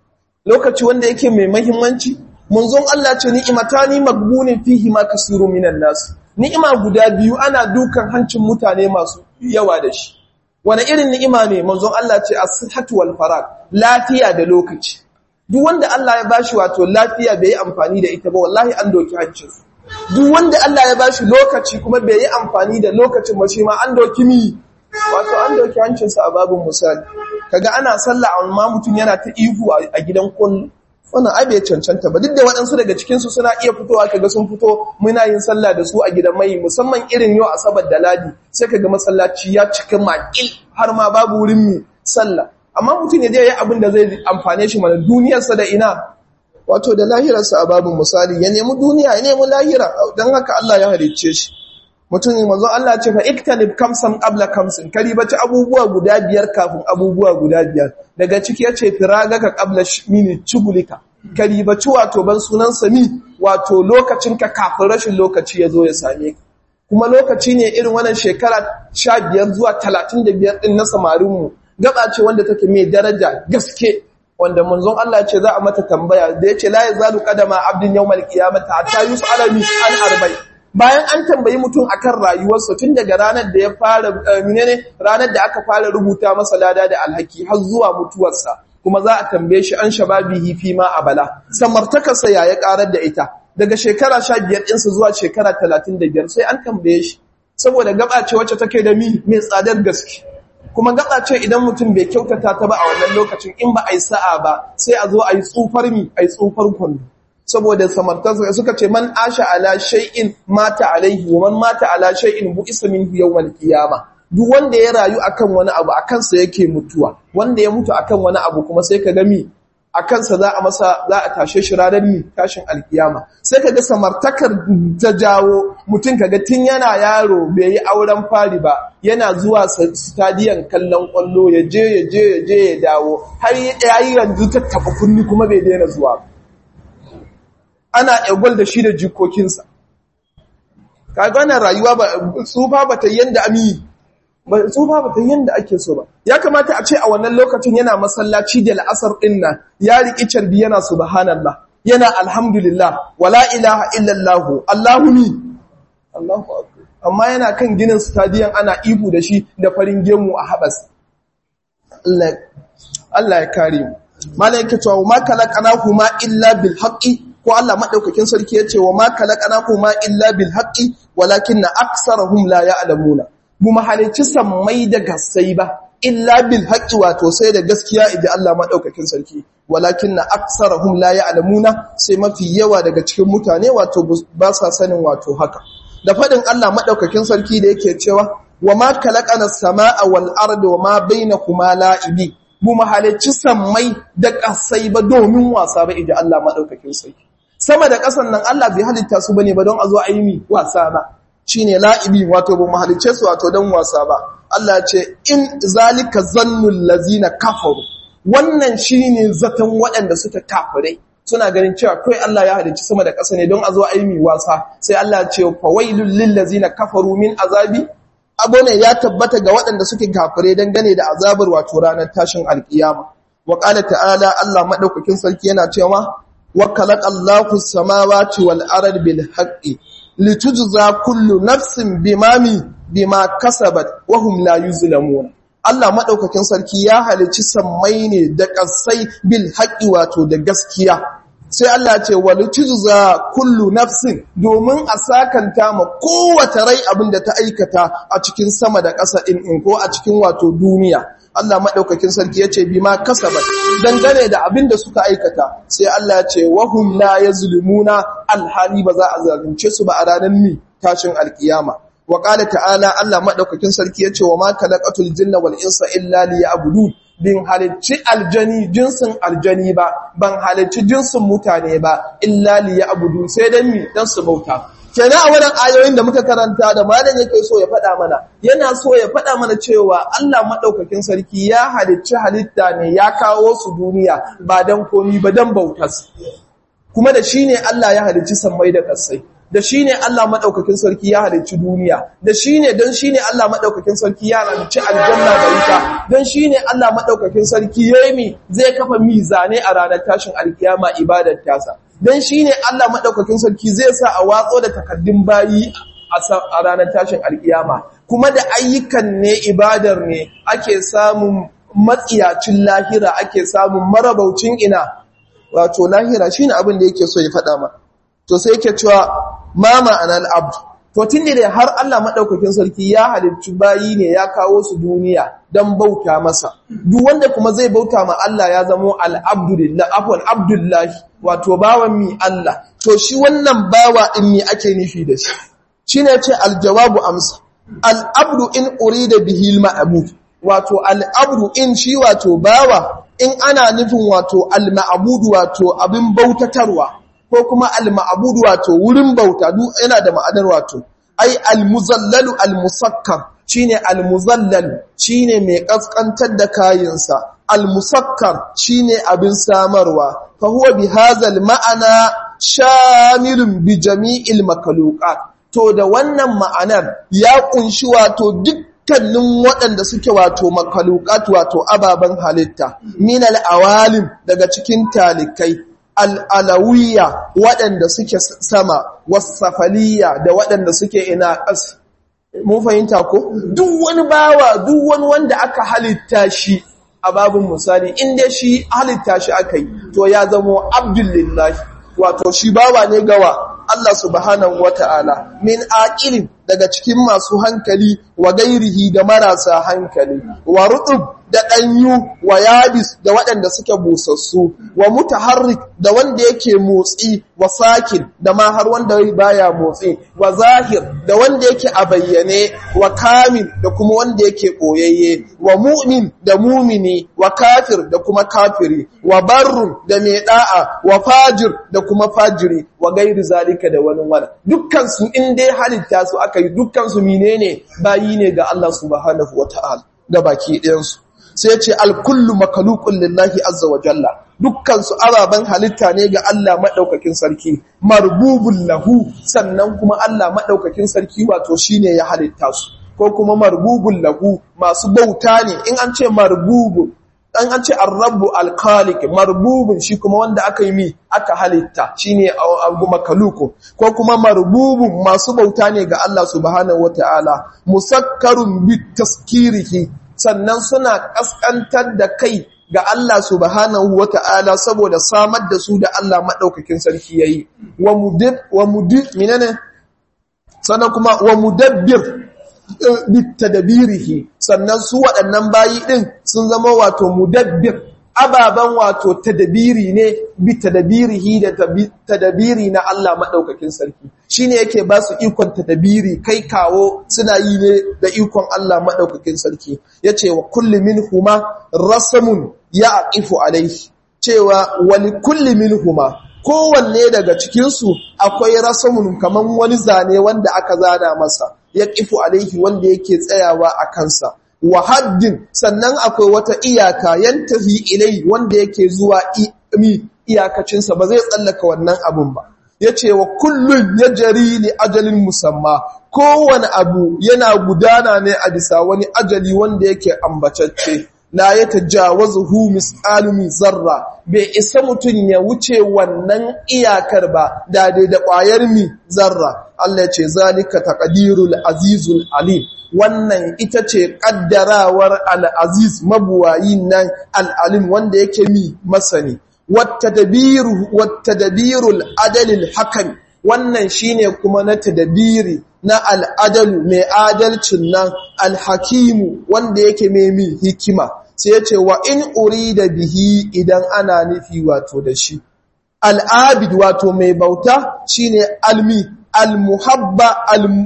lokaci wanda yake mai mahimmanci munzon Allah ce ni'imatani magbunin fihi ma kasiru minan nas ni'ima guda biyu ana dukan hancin mutane masu yawa da shi wani irin ni'ima ne munzon Allah ce as-sihhatu wal farag lafiya da lokaci duk wanda Allah ya bashi wato lafiya bai yi amfani da ita ba wallahi an doki hancinsa duk wanda Allah ya bashi lokaci kuma bai yi amfani da lokacin ba shi ma an doki mi wato an doki hancinsa a babin misali kaga ana sallah amma mutum yana ta ihu a gidan kullu wannan ai bai cancanta ba duk da waɗansu daga cikin su suna iya fitowa kaga sun fito muna yin sallah da su a gidan mai musamman irin yau asabar da ladi sai kaga masallaci ya cika makil har ma babu wurin mi sallah amma mutum ya je yi abin da zai amfane shi mana duniyarsa da ina wato da lahirarsa a babin misali ya nemi duniya ya nemi lahira don haka Allah ya halicce shi mutum ne mazo Allah ce fa iktanib kamsan qabla kamsin karibaci abubuwa guda biyar kafin abubuwa guda biyar daga ciki yace firagaka qabla mini chugulika karibaci wato ban sunan sami wato lokacin ka kafin rashin lokaci yazo ya same ka kuma lokaci ne irin wannan shekara 15 zuwa 35 din na samarin mu gaba ce wanda take mai daraja gaske wanda manzon Allah ce za a mata tambaya da yace la yazalu qadama abdin yawmal qiyamati hatta yus'ala min an arba'in bayan an tambayi mutum akan rayuwarsa tun daga ranar da ya fara menene ranar da aka fara rubuta masa lada da alhaki har zuwa mutuwarsa kuma za a tambaye shi an shababihi fi ma abala samartakarsa ya ya karar da ita daga shekara 15 ɗinsa zuwa shekara 35 sai an tambaye shi saboda gaba ce wacce take da mi mai tsadar gaske kuma gaba ce idan mutum bai kyautata ta ba a wannan lokacin in ba a yi sa'a ba sai a zo a yi tsufar mi a yi tsufar kwallo saboda samartarsa suka ce man asha ala shay'in mata alaihi wa man mata ala shay'in bu'isa minhu yawmal qiyama duk wanda ya rayu akan wani abu akan sa yake mutuwa wanda ya mutu akan wani abu kuma sai ka ga mi akan sa za a masa za a tashe shi ranar mi tashin alkiyama sai ka ga samartakar ta jawo mutum kaga tun yana yaro bai yi auren fari ba yana zuwa stadiyan kallon kwallo ya je ya je ya je ya dawo har ya yi yanzu ta taba kunni kuma bai daina zuwa ba ana egwal da shi da jikokinsa kaga wannan rayuwa ba tsufa ba ta yanda ami ba tsufa ba ta yanda ake so ba ya kamata a ce a wannan lokacin yana masallaci da la'asar din nan ya riki carbi yana subhanallah yana alhamdulillah wala ilaha illallah allahu ni allahu akbar amma yana kan ginin stadium ana ihu da shi da farin gemu a habas Allah Allah ya kare mu malaika cewa ma kalaqanahu ma illa bil haqqi ko Allah madaukakin sarki yace wa ma kalaqanahu ma illa bil haqqi walakinna aksarahum la ya'lamuna mu mahalici sammai da gassai ba illa bil haqqi wato sai da gaskiya idan Allah madaukakin sarki walakin na aksarahum la ya'lamuna sai mafi yawa daga cikin mutane wato ba sa sanin wato haka da fadin Allah madaukakin sarki da yake cewa wa ma khalaqana as-samaa wal arda wa ma bainakuma la'ibi mu mahalicci sammai da kasai ba domin wasa ba idan Allah madaukakin sarki sama da kasan nan Allah bai halitta su bane ba don a zo a yi mi wasa ba shine la'ibi wato ba mahalicce su wato don wasa ba Allah ce in zalika zannul lazina kafaru wannan shine zaton waɗanda suka kafirai suna ganin cewa kai Allah ya halicci sama da ƙasa ne don a zo a yi mi wasa sai Allah ce fawailul lil lazina kafaru min azabi abone ya tabbata ga waɗanda suke kafirai dan gane da azabar wato ranar tashin alkiyama wa qala ta'ala Allah madaukakin sarki yana cewa wa khalaqa Allahu samawati wal ardi bil haqqi litujza kullu nafsin bimami bima kasabat wa hum la yuzlamun Allah madaukakin sarki ya halici sammai ne da kasai bil haqqi wato da gaskiya sai Allah ce walitujza kullu nafsin domin a sakanta ma kowace rai abinda ta aikata a cikin sama da ƙasa in in ko a cikin wato duniya Allah madaukakin sarki yace bima kasabat dangane da abinda suka aikata sai Allah ya ce wahum la yazlimuna alhali ba za a zalunce su ba a ranar mi tashin alkiyama wa qala ta'ala Allah madaukakin sarki yace wa ma khalaqatul jinna wal insa illa liya'budun bin halicci aljani jinsin aljani ba ban halicci jinsin mutane ba illa liya'budun sai dan mi dan su bauta kenan a wannan ayoyin da muka karanta da malam yake so ya faɗa mana yana so ya faɗa mana cewa Allah madaukakin sarki ya halicci halitta ne ya kawo su duniya ba dan komi ba dan bautas kuma da shine Allah ya halicci sammai da ƙasai da shi ne Allah maɗaukakin sarki ya halicci duniya da shi ne don shi ne Allah maɗaukakin sarki ya halicci aljanna da wuta don shi ne Allah maɗaukakin sarki ya yi zai kafa mizane a ranar tashin alkiyama ibadar tasa don shi ne Allah maɗaukakin sarki zai sa a watso da takaddun bayi a ranar tashin alkiyama kuma da ayyukan ne ibadar ne ake samun matsiyacin lahira ake samun marabaucin ina wato lahira shine abin da yake so ya faɗa ma to sai yake cewa ma ma'anar abdu to tun da har Allah maɗaukakin sarki ya halicci bayi ne ya kawo su duniya don bauta masa duk wanda kuma zai bauta ma Allah ya zamo al'abdulillah afwan abdullahi wato bawan mi Allah to shi wannan bawa din mi ake nufi da shi shine ce aljawabu amsa al'abdu in urida bihi al-ma'bud wato al'abdu in shi wato bawa in ana nufin wato al-ma'bud wato abin bautatarwa ko kuma al-ma'bud wato wurin bauta duk yana da ma'anar wato ai al-muzallalu al-musakkar shine al-muzallal shine mai kaskantar da kayinsa al-musakkar shine abin samarwa fa huwa bi hadzal ma'ana shamilun bi jami'il makhluqat to da wannan ma'anar ya kunshi wato dukkanin waɗanda suke wato makhluqat wato ababen halitta min al-awalim daga cikin talikai al'alawiyya waɗanda suke sama wasafaliya da waɗanda suke ina ƙasa. Mun fahimta ko? Duk wani bawa, duk wani wanda aka halitta shi a babin misali, inda shi halitta shi aka yi, to ya zamo Abdullahi, wato shi bawa ne gawa Allah subhanahu wa ta'ala, min aƙilin daga cikin masu hankali wa gairihi da marasa hankali, wa ruɗub da ɗanyu wa yabis da waɗanda suke busassu wa mutaharrik da wanda yake motsi wa sakin da ma har wanda baya motsi wa zahir da wanda yake a bayyane wa kamil da kuma wanda yake ɓoyayye wa mu'min da mumini wa kafir da kuma kafiri wa barrun da mai ɗa'a wa fajir da kuma fajiri wa gairi zalika da wani wala dukkan su in dai halitta su aka yi dukkan su menene bayi ne ga Allah subhanahu wata'ala da baki ɗayansu sai ce alkullu makalukun lillahi azza wa jalla dukkansu ababen halitta ne ga Allah maɗaukakin sarki marbubun lahu sannan kuma Allah maɗaukakin sarki wato shine ya halitta su ko kuma marbubun lahu masu bauta ne in an ce marbubun dan an ce arrabu alkhaliq marbubun shi kuma wanda aka yi mi aka halitta shine abu makaluku ko kuma marbubun masu bauta ne ga Allah subhanahu wataala musakkarun bitaskirihi sannan suna ƙasƙantar da kai ga Allah subhanahu wa ta'ala saboda samar da su da Allah maɗaukakin sarki ya yi, wa mudir, minane, sannan kuma wa mudabbir bitadabirihi sannan su waɗannan bayi ɗin sun zama wato mudabbir ababen wato tadabiri ne bi tadabirihi da tadabiri na Allah maɗaukakin sarki shi ne yake ba su ikon tadabiri kai kawo suna yi ne da ikon Allah maɗaukakin sarki ya ce wa kulli min huma rasamun ya aqifu alaihi cewa wani kulli min huma kowanne daga cikinsu akwai rasamun kamar wani zane wanda aka zana masa ya ƙifu alaihi wanda yake tsayawa a kansa wa haddin sannan akwai wata iyaka yantahi ilai wanda yake zuwa mi iyakacinsa ba zai tsallaka wannan abun ba ya ce wa kullum ya jari li ajalin musamma kowane abu yana gudana ne a bisa wani ajali wanda yake ambacacce la ya tajawazuhu misqalu zarra bai isa mutun ya wuce wannan iyakar ba da dai da ƙwayar mi zarra Allah ce zalika taqdirul azizul alim wannan ita ce kaddarawar al-aziz mabuwayin nan al-alim wanda yake mi masani wattadbiru wattadbirul adalil hakam wannan shine kuma na tadbiri na al'adalu mai adalcin nan alhakimu wanda yake mai hikima sai ya ce wa in uri da bihi idan ana nufi wato da shi al'abid wato mai bauta shine almi almuhabba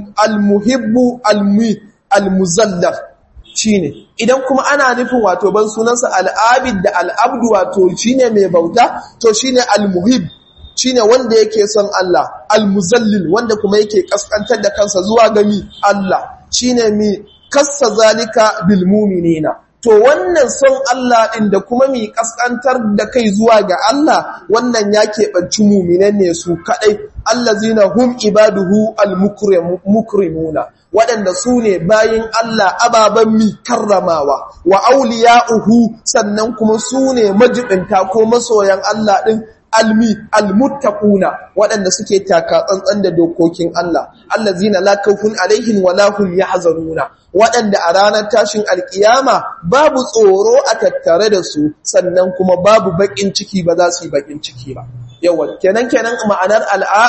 almuhibbu almi almuzallar shine idan kuma ana nufin wato ban sunansa al'abid da al'abdu wato shine mai bauta to shine almuhib shine wanda yake son Allah almuzallil wanda kuma yake kaskantar da kansa zuwa gami Allah shine mi kassa zalika bil mu'minina to wannan son Allah ɗin da kuma mi kaskantar da kai zuwa ga Allah wannan ya keɓanci muminan ne su kaɗai allazina hum ibaduhu al-mukrimuna waɗanda su ne bayin Allah ababen mi karramawa wa auliya'uhu sannan kuma su ne majibinta ko masoyan Allah ɗin almi almuttaquna waɗanda suke taka tsantsan da dokokin Allah allazina la khawfun alaihim wa la hum yahzanuna waɗanda a ranar tashin alkiyama babu tsoro a tattare da su sannan kuma babu bakin ciki ba za su yi bakin ciki ba yawa kenan kenan ma'anar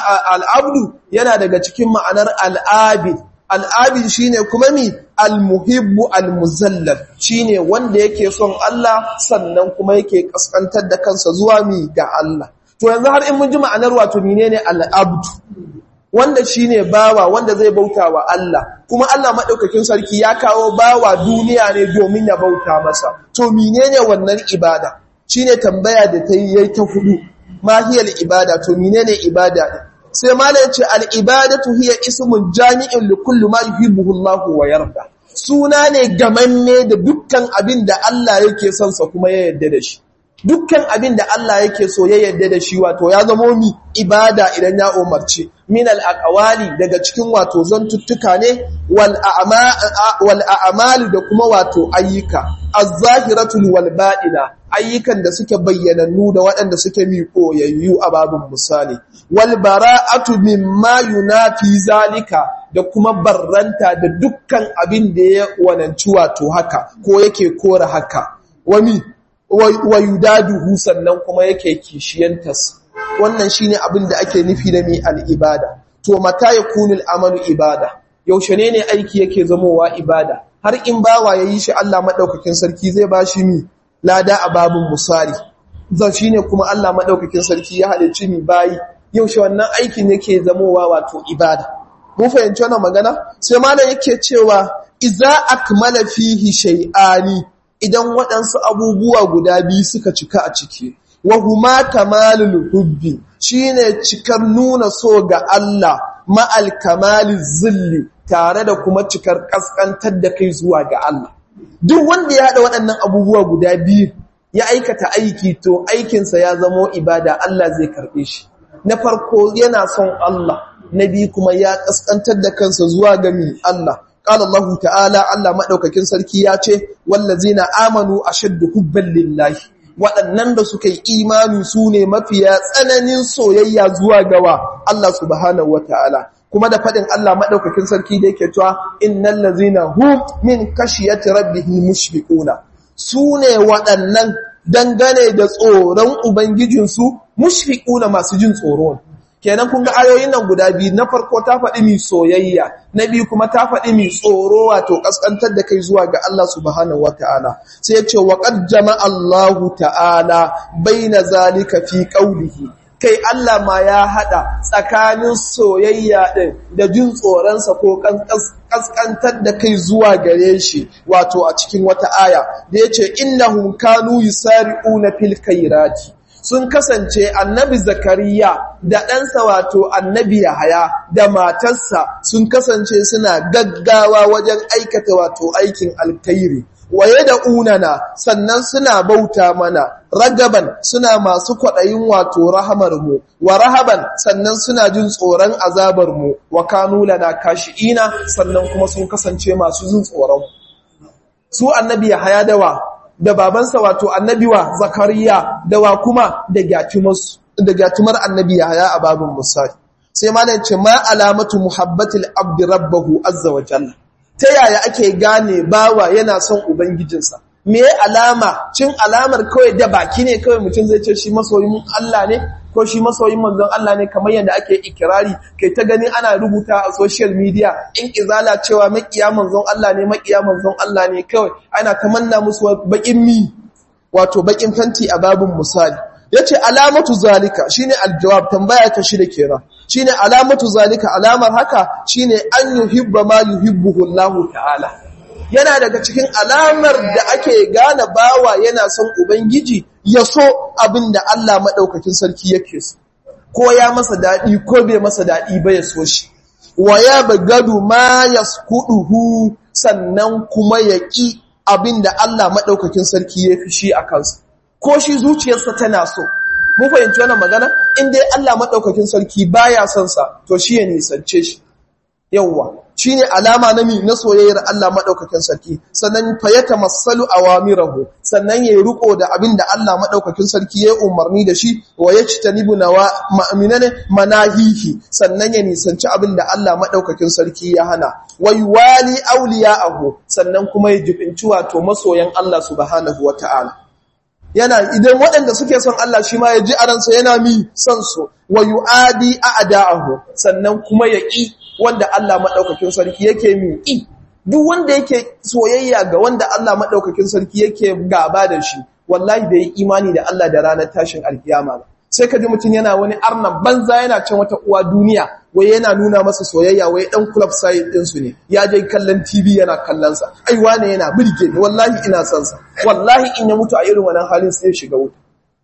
al'abdu yana daga cikin ma'anar al'abid al'abid shine kuma mi almuhibbu almuzallal shine wanda yake son Allah sannan kuma yake kaskantar da kansa zuwa mi ga Allah to yanzu har in mun ji ma'anar wato menene al'abdu wanda shine bawa wanda zai bauta wa Allah kuma Allah madaukakin sarki ya kawo bawa duniya ne domin ya bauta masa to menene wannan ibada shine tambaya da ta yi ta hudu mahiyal ibada to menene ibada ne sai malai ya ce al ibadatu hiya ismun jami'in li kulli ma yuhibbu Allah wa yarda suna ne gamanne da dukkan abin da Allah yake son sa kuma ya yarda da shi dukkan abin da Allah yake so ya yarda da shi wato ya zamo mi ibada idan ya umarci min al-aqwali daga cikin wato zantuttuka ne wal wal a'malu da kuma wato ayyuka az-zahiratu wal batina ayyukan da suke bayyanannu da waɗanda suke mi koyayyu a babun misali wal bara'atu mimma yunafi zalika da kuma barranta da dukkan abin da ya wananci wato haka ko yake kora haka wani wa yudaduhu sannan kuma yake kishiyantas wannan shine abin da ake nufi da mai al'ibada to mata yakunu al'amalu ibada yaushe ne ne aiki yake zamowa ibada har in bawa yayi shi Allah madaukakin sarki zai bashi mi lada a babun musari zan shine kuma Allah madaukakin sarki ya halicci mi bayi yaushe wannan aikin yake zamowa wato ibada mun fahimci wannan magana sai malam yake cewa iza akmala fihi shay'ani idan waɗansu abubuwa guda biyu suka cika a ciki wa huma kamalul hubbi shine cikar nuna so ga Allah ma'al kamalil zilli tare da kuma cikar kaskantar da kai zuwa ga Allah duk wanda ya haɗa waɗannan abubuwa guda biyu ya aikata aiki to aikinsa ya zamo ibada Allah zai karɓe shi na farko yana son Allah na biyu kuma ya kaskantar da kansa zuwa ga mi Allah قال الله تعالى الله madaukakin sarki ya ce wallazina amanu ashaddu hubban lillahi waɗannan da suka yi imani su ne mafiya tsananin soyayya zuwa gawa Allah subhanahu wataala kuma da faɗin Allah madaukakin sarki da yake cewa innal ladzina hum min khashiyati rabbihim mushfiquna su ne waɗannan dangane da tsoron ubangijinsu mushfiquna masu jin tsoro kenan kun ga ayoyin nan guda biyu na farko ta faɗi mi soyayya na biyu kuma ta faɗi mi tsoro wato kaskantar da kai zuwa ga Allah subhanahu wataala sai ya ce wa qad jama'a Allahu ta'ala baina zalika fi qawlihi kai Allah ma ya hada tsakanin soyayya din da jin tsoronsa ko kaskantar da kai zuwa gare shi wato a cikin wata aya da yace innahum kanu yusari'una fil khairati sun kasance annabi zakariya da ɗansa wato annabi yahaya da matarsa sun kasance suna gaggawa wajen aikata wato aikin alkhairi waye da unana sannan suna bauta mana ragaban suna masu kwaɗayin wato rahamarmu wa rahaban sannan suna jin tsoron azabarmu wa kanu lana kashi'ina sannan kuma sun kasance masu jin tsoron su annabi yahaya dawa da babansa wato annabi wa zakariya da wa kuma da gyatumar annabi yahaya a babin musali sai ma ce ma alamatu muhabbatil abdi rabbahu azza wa jalla ta yaya ake gane bawa yana son ubangijinsa me alama cin alamar kawai da baki ne kawai mutum zai ce shi masoyin Allah ne ko shi masoyin manzon Allah ne kamar yadda ake ikirari kai ta gani ana rubuta a social media in izala cewa makiya manzon Allah ne makiya manzon Allah ne kawai ana tamanna musu bakin mi wato bakin fanti a babun misali yace alamatu zalika shine aljawab tambaya ta shida kenan shine alamatu zalika alamar haka shine an yuhibba ma yuhibbuhu Allah ta'ala yana daga cikin alamar da ake gane bawa yana son ubangiji ya so abinda Allah madaukakin sarki yake so ko ya masa dadi ko bai masa dadi ba ya so shi wa ya bagadu ma yaskuduhu sannan kuma ya ki abinda Allah madaukakin sarki ya fi shi a kansa ko shi zuciyarsa tana so mun fahimci wannan magana in dai Allah madaukakin sarki baya son sa to shi ya nisance shi yawwa shine alama na mi na soyayyar Allah madaukakin sarki sannan fa yatamassalu awamirahu sannan yayi riko da abin da Allah madaukakin sarki ya umarni da shi wa yajtanibu nawa ma'minane manahihi sannan ya nisanci abin da Allah madaukakin sarki ya hana wa yuwali awliya'ahu sannan kuma ya jibinci wato masoyan Allah subhanahu wataala yana idan waɗanda suke son Allah shi ma ya ji a ransa yana mi son su wa yu'adi a'da'ahu sannan kuma ya ƙi wanda Allah madaukakin sarki yake mi ƙi duk wanda yake soyayya ga wanda Allah madaukakin sarki yake gaba da shi wallahi bai yi imani da Allah da ranar tashin alkiyama ba sai ka ji mutum yana wani arnan banza yana can wata uwa duniya wai yana nuna masa soyayya wai dan club side din su ne ya je kallon TV yana kallon sa ai wane yana burge ni wallahi ina son sa wallahi in ya mutu a irin wannan halin sai ya shiga wuta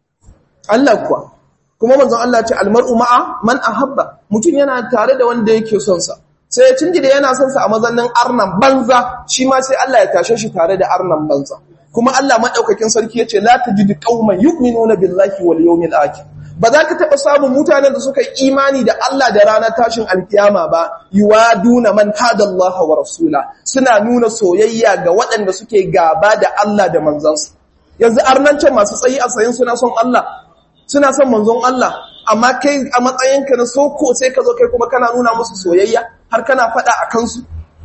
Allah kuwa kuma manzon Allah ce almar'u ma'a man ahabba mutum yana tare da wanda yake son sa sai ya cinji da yana son sa a mazannin arnan banza shi ma sai Allah ya tashe shi tare da arnan banza kuma Allah madaukakin sarki yace la tajidu qauman yu'minuna billahi wal yawmil akhir ba za ka taɓa samun mutanen da suka yi imani da Allah da ranar tashin alkiyama ba yuwaduna man hadallaha wa rasula suna nuna soyayya ga waɗanda suke gaba da Allah da manzansa yanzu arnancin masu tsayi a tsayin suna son Allah suna son manzon Allah amma kai a matsayinka na soko sai ka zo kai kuma kana nuna musu soyayya har kana faɗa a kansu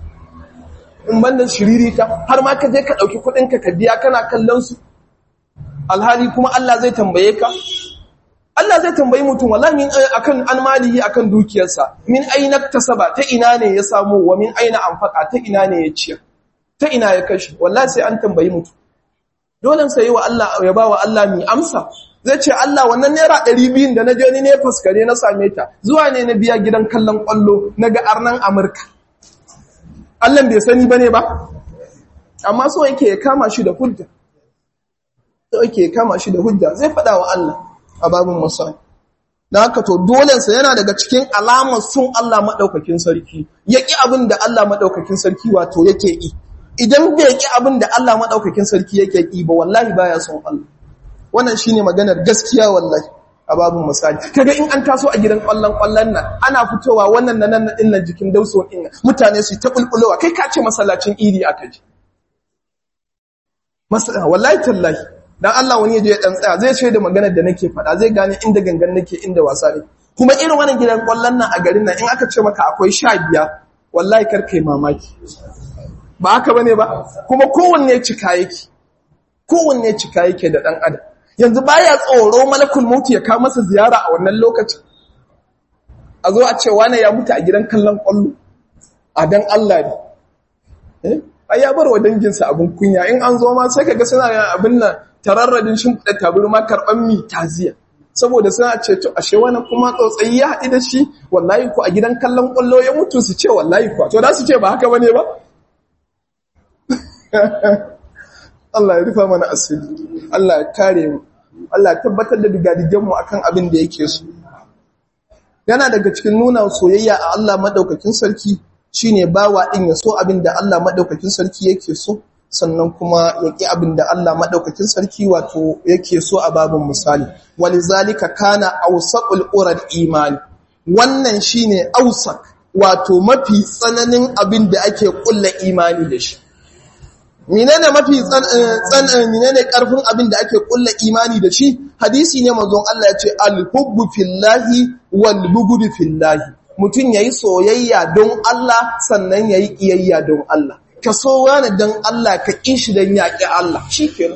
in banda shiririta har ma ka je ka ɗauki kuɗinka ka biya kana kallon su alhali kuma Allah zai tambaye ka Allah zai tambayi mutum wallahi min akan an malihi akan dukiyarsa min aina tasaba ta ina ne ya samu wa min aina anfaqa ta ina ne ya ciyar ta ina ya kashi wallahi sai an tambayi mutum dole sai wa Allah ya bawa Allah mi amsa zai ce Allah wannan naira 200 da naje ni ne faskare na same ta zuwa ne na biya gidan kallon kwallo naga arnan Amurka Allah bai sani bane ba amma so yake ya kama shi da hujja so yake ya kama shi da hujja zai faɗa wa Allah a babin musali da haka to dolensa yana daga cikin alamar sun Allah maɗaukakin sarki ya ƙi abin da Allah maɗaukakin sarki wato yake ƙi idan bai ƙi abin da Allah maɗaukakin sarki yake ƙi ba wallahi baya son Allah wannan shine maganar gaskiya wallahi a babin misali kaga in an taso a gidan ƙwallon ƙwallon nan ana fitowa wannan nan nan din nan jikin dauso din mutane su ta bulbulowa kai ka ce masallacin idi aka ji wallahi tallahi dan Allah wani yaje ya dan tsaya zai ce da maganar da nake faɗa zai gane inda gangan nake inda wasa ne kuma irin wannan gidan kwallon nan a garin nan in aka ce maka akwai sha biya wallahi kar kai mamaki ba haka bane ba kuma kowanne cika yake kowanne cika yake da dan adam yanzu baya tsoro malakul maut ya kawo masa ziyara a wannan lokacin a zo a ce wane ya mutu a gidan kallon kwallo a dan Allah ne ai ya bar wa danginsa abin kunya in an zo ma sai kaga suna yin abin nan tararradin shimfiɗa tabarma karɓan mi taziya saboda suna ce to ashe wani kuma tsotsayi ya haɗu da shi wallahi ko a gidan kallon kwallo ya mutu su ce wallahi ko to da su ce ba haka bane ba Allah ya rufa mana asiri Allah ya kare mu Allah ya tabbatar da digadigen mu akan abin da yake so yana daga cikin nuna soyayya a Allah madaukakin sarki shine bawa din ya so abin da Allah madaukakin sarki yake so sannan kuma ya ƙi abin da Allah madaukakin sarki wato yake so a babin misali walizalika kana awsaqul urad imani wannan shine awsaq wato mafi tsananin abin da ake kulla imani da shi menene mafi tsanan menene karfin abin da ake kulla imani da shi hadisi ne manzon Allah ya ce al-hubbu fillahi wal bughdu fillahi mutun yayi soyayya don Allah sannan yayi kiyayya don Allah ka so wani don Allah ka kishi don yaki Allah shikenan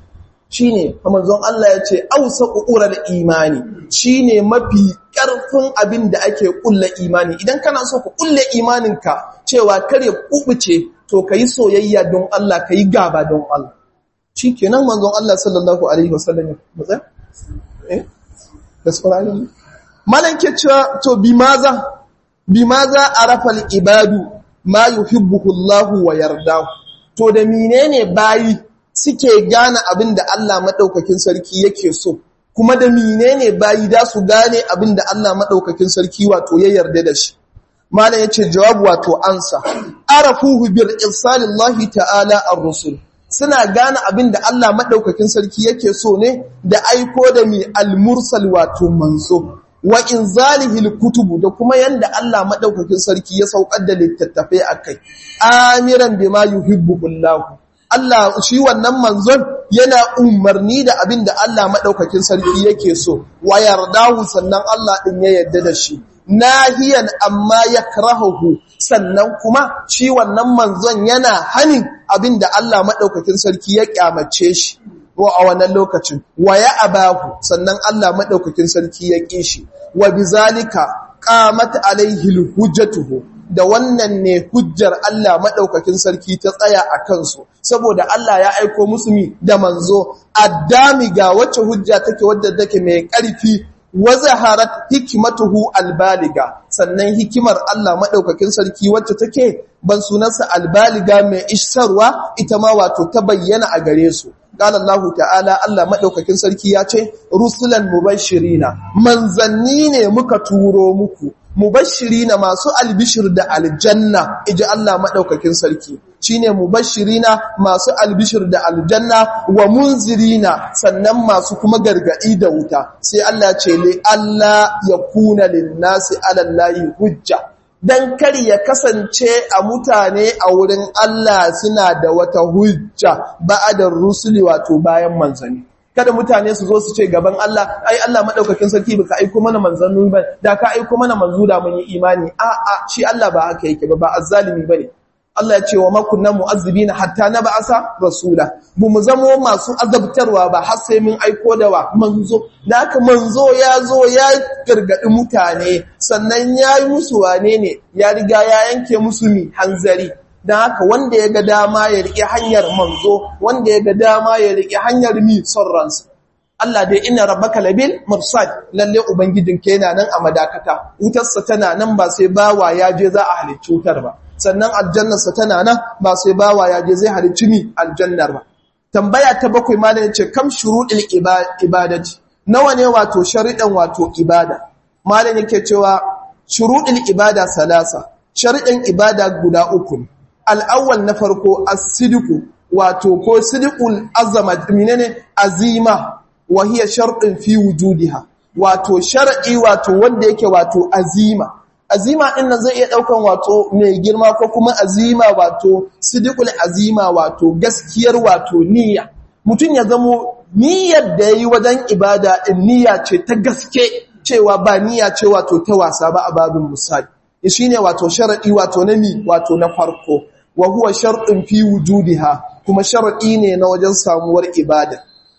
shine manzon Allah ya ce ausaqu ural imani shine mafi karfin abin da ake kulla imani idan kana so ka kulle imaninka cewa kare kubuce to ka yi soyayya don Allah ka yi gaba don Allah shi kenan manzon Allah sallallahu Alaihi wasallam ya matsa? eh? da tsorani malan ke cewa to bi maza bi maza a rafal ibadu ma yuhibbuhu Allah wa yardahu to da menene bayi suke gane abin da Allah madaukakin sarki yake so kuma da menene bayi da su gane abin da Allah madaukakin sarki wato ya yarda da shi malam yace jawabu wato ansa arafuhu bil irsalillahi ta'ala ar-rusul suna gane abin da Allah madaukakin sarki yake so ne da aiko da mi al-mursal wato manzo wa inzalihi kutubu da kuma yanda Allah madaukakin sarki ya saukar da littattafai akai amiran bima yuhibbullahu Allah shi wannan manzon yana umarni da abin da Allah madaukakin sarki yake so wa yardahu sannan Allah din ya yarda da shi nahiyan amma yakrahuhu sannan kuma shi wannan manzon yana hanin abinda Allah madaukakin sarki ya kyamace shi wa a wannan lokacin wa ya abahu sannan Allah madaukakin sarki ya kishi wa bizalika qamat alaihi alhujjatuhu da wannan ne hujjar Allah madaukakin sarki ta tsaya a kansu saboda Allah ya aiko musu da manzo addami ga wacce hujja take wadda take mai ƙarfi wazaharat hikmatuhu albaliga sannan hikimar Allah madaukakin sarki wacce take ban sunansa albaliga mai isarwa ita ma wato ta bayyana a gare su qala Allah ta'ala Allah madaukakin sarki ya ce rusulan mubashirina manzanni ne muka turo muku mubashirina masu albishir da aljanna iji Allah madaukakin sarki shine mubashirina masu albishir da aljanna wa munzirina sannan masu kuma gargadi da wuta sai Allah ce li Allah yakuna linnasi ala Allahi hujja dan kar ya kasance a mutane a wurin Allah suna da wata hujja ba'adar rusuli wato bayan manzanni kada mutane su zo su ce gaban Allah ai Allah madaukakin sarki baka aiko mana manzanni ba da ka aiko mana manzo da mun yi imani a a shi Allah ba haka yake ba ba azzalimi bane Allah ya ce wa makunna mu'azzibina hatta nab'asa rasula bu mu zamo masu azabtarwa ba har sai mun aiko da wa manzo da haka manzo ya zo ya gargadi mutane sannan ya yi musu wane ne ya riga ya yanke musu mi hanzari don haka wanda ya ga dama ya riƙe hanyar manzo wanda ya ga dama ya riƙe hanyar mi son ransa Allah dai ina rabbaka labil mursad lalle ubangijinka yana nan a madakata wutarsa tana nan ba sai bawa ya je za a halicci wutar ba sannan aljannarsa tana nan ba sai bawa ya je zai halicci mi aljannar ba tambaya ta bakwai malamin ce kam shuruɗil ibadati nawa ne wato sharidan wato ibada malamin yake cewa shuruɗil ibada salasa sharidan ibada guda uku ne al'awwal na farko as-sidqu wato ko sidqul azamat menene azima wa hiya shartun fi wujudiha wato shar'i wato wanda yake wato azima azima din nan zai iya daukan wato mai girma ko kuma azima wato sidqul azima wato gaskiyar wato niyya mutun ya zamo niyyar da yayi wajen ibada din niyya ce ta gaske cewa ba niyya ce wato ta wasa ba a babin misali shine wato shar'i wato na mi wato na farko wa huwa shar'un fi wujudiha kuma shar'i ne na wajen samuwar ibada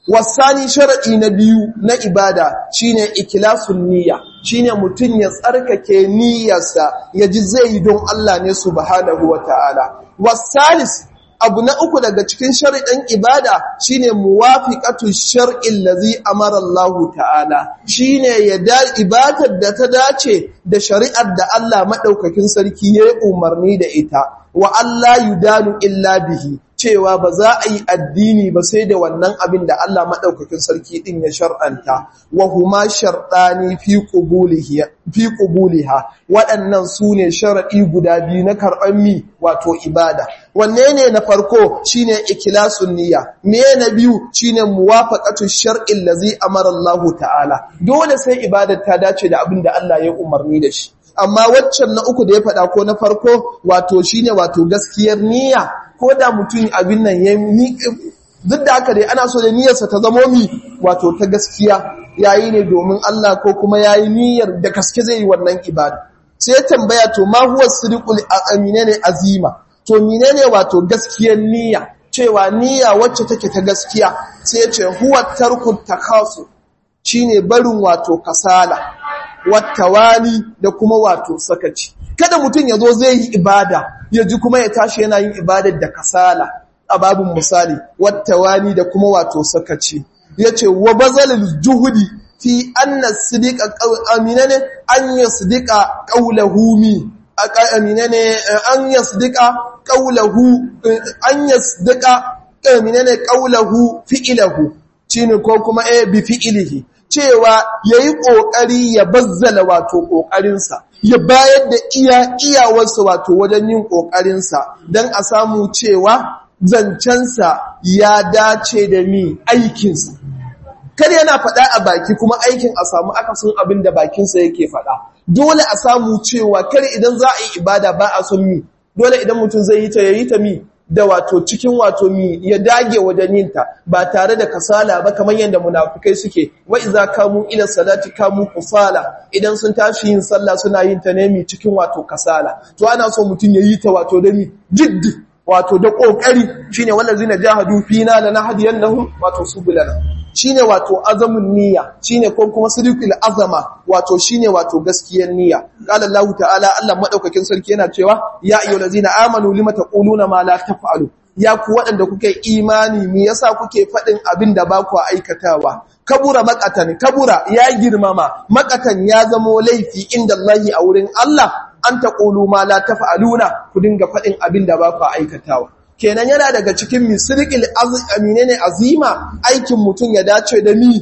wasani shar'i na biyu na ibada shine ikhlasun niyya shine mutun ya tsarkake niyyarsa yaji zai yi don Allah ne subhanahu wataala wasalis abu na uku daga cikin shari'in ibada shine muwafiqatu shar'il ladzi amara Allah ta'ala shine ya da ibadar da ta dace da shari'ar da Allah madaukakin sarki ya umarni da ita wa Allah yudanu illa bihi cewa ba za a yi addini ba sai da wannan abin da Allah maɗaukakin sarki ɗin ya shar'anta, wa huma sharɗani fi ƙubuliha, waɗannan su ne sharaɗi guda biyu na karɓar mi wato ibada. Wanne ne na farko shi ne ikilasun niyya, me na biyu shi ne muwafaƙatun shar'in da zai amara Allah ta'ala, dole sai ibadar ta dace da abin da Allah ya umarni da shi. Amma waccan na uku da ya faɗa ko na farko wato shine wato gaskiyar niyya ko da mutum abin nan ya duk da haka dai ana so da niyyarsa ta zamo mi wato ta gaskiya yayi ne domin Allah ko kuma yayi niyyar da gaske zai yi wannan ibada sai ya tambaya to ma huwa sidqul ne azima to menene wato gaskiyar niyya cewa niyya wacce take ta gaskiya sai ya ce huwa tarkut takasu shine barin wato kasala wattawani da kuma wato sakaci kada mutum ya zo zai yi ibada ya ji kuma ya tashi yana yin ibadar da kasala a babin misali wattawani da kuma wato sakaci yace wa bazalil juhudi fi anna sidiqa aminane an yasdiqa qawluhu mi aminane an yasdiqa qawluhu an yasdiqa aminane qawluhu fi'luhu shine ko kuma eh bi fi'lihi cewa yayi kokari ya bazzala wato kokarinsa ya bayar da iya iyawarsa wato wajen yin ƙoƙarinsa don a samu cewa zancensa ya dace da mi aikinsa. Kar yana faɗa a baki kuma aikin a samu akasin abin da bakinsa yake faɗa. Dole a samu cewa kar idan za a yi ibada ba a son mi, dole idan mutum zai yi ta ya yi ta mi da wato cikin wato mi ya dage wajen yinta ba tare da kasala ba kamar yadda munafikai suke wa iza kamu ila salati kamu kusala idan sun tashi yin sallah suna yin ta ne mi cikin wato kasala to ana so mutum ya yi ta wato da mi jiddi wato da kokari shine wallazina jahadu fina lanahdiyannahum wato subulana shine wato azamun niyya shine ko kuma sidqul azama wato shine wato gaskiyar niyya qala Allah ta'ala Allah madaukakin sarki yana cewa ya ayyuhallazina amanu lima taquluna ma la taf'alu ya ku waɗanda kuke imani me yasa kuke faɗin abin da ba ku aikatawa kabura makatan kabura ya girmama makatan ya zamo laifi inda Allah a wurin Allah an taqulu ma la taf'aluna ku dinga faɗin abin da ba ku aikatawa kenan yana daga cikin misriqil amine ne azima aikin mutum ya dace da mi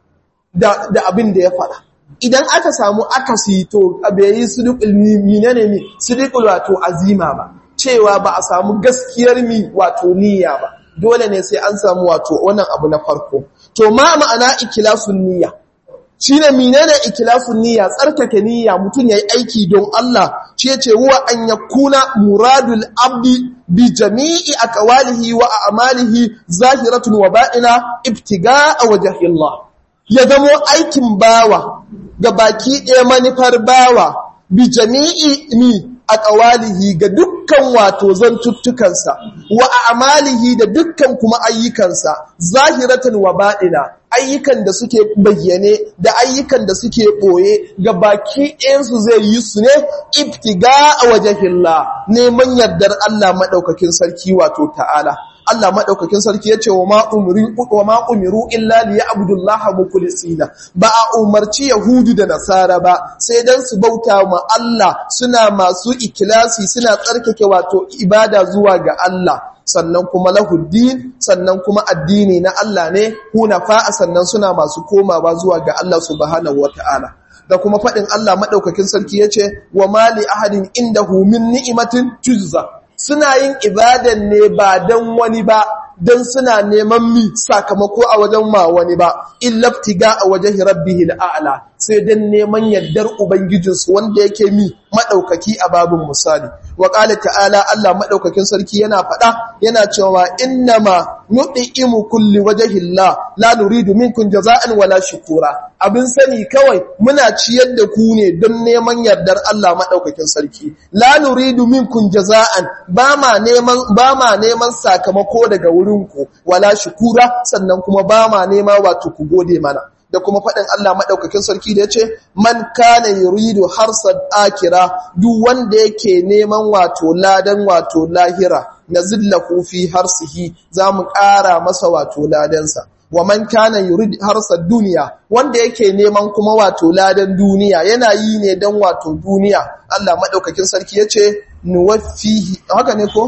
da, da abin da ya faɗa idan aka samu akasi to bai yi sidqul minene mi sidqul wato azima ba cewa ba a samu gaskiyar mi wato niyya ba dole ne sai an samu wato wannan abu na farko to ma ma'ana ikilasun niyya shine menene ikilasun niyya tsarkake niyya mutum yayi aiki don Allah shi yace huwa an yakuna muradul abdi bi jami'i aqwalihi wa a'malihi zahiratun wa ba'ina ibtiga'a wajhi Allah ya zamo aikin bawa ga baki ɗaya manufar bawa bi jami'i mi a ƙawalihi ga dukkan wato zantuttukansa wa amalihi da dukkan kuma ayyukansa zahiratan wa baɗina ayyukan da suke bayyane da ayyukan da suke ɓoye ga baki ɗayansu zai yi su ne iftiga a wajahillah neman yardar Allah maɗaukakin sarki wato ta'ala Allah maɗaukakin sarki ya ce wa ma'umiru illa liya abdullaha mukulisina ba a umarci Yahudu da Nasara ba sai don su bauta ma Allah suna masu ikilasi suna tsarkake wato ibada zuwa ga Allah sannan kuma lahuddin sannan kuma addini na Allah ne hunafa sannan suna masu komawa zuwa ga Allah subhanahu wata'ala da kuma faɗin Allah maɗaukakin sarki ya ce wa mali ahadin indahu min ni'imatin tujza suna yin ibadan ne ba don wani ba don suna neman mi sakamako a wajen ma wani ba illaftiga a wajen rabbihil a'la sai dan neman yardar ubangijinsu wanda yake mi madaukaki a babin misali wa qala ta'ala Allah madaukakin sarki yana faɗa yana cewa innama nu'imu kulli wajhillah la nuridu minkum jaza'an wala shukura abin sani kawai muna ciyar da ku ne don neman yardar Allah madaukakin sarki la nuridu minkum jaza'an ba ma neman ba ma neman sakamako daga wurin ku wala shukura sannan kuma ba ma nema wato ku gode mana da kuma faɗin Allah maɗaukakin sarki da ya ce, Man kana yuridu harsad akira duk wanda yake neman wato ladan wato lahira na zilla fi harsihi za mu ƙara masa wato ladansa. Wa man kana yurid harsad duniya wanda yake neman kuma wato ladan duniya yana yi ne don wato duniya. Allah maɗaukakin sarki ya ce, Nuwafihi, haka ne ko?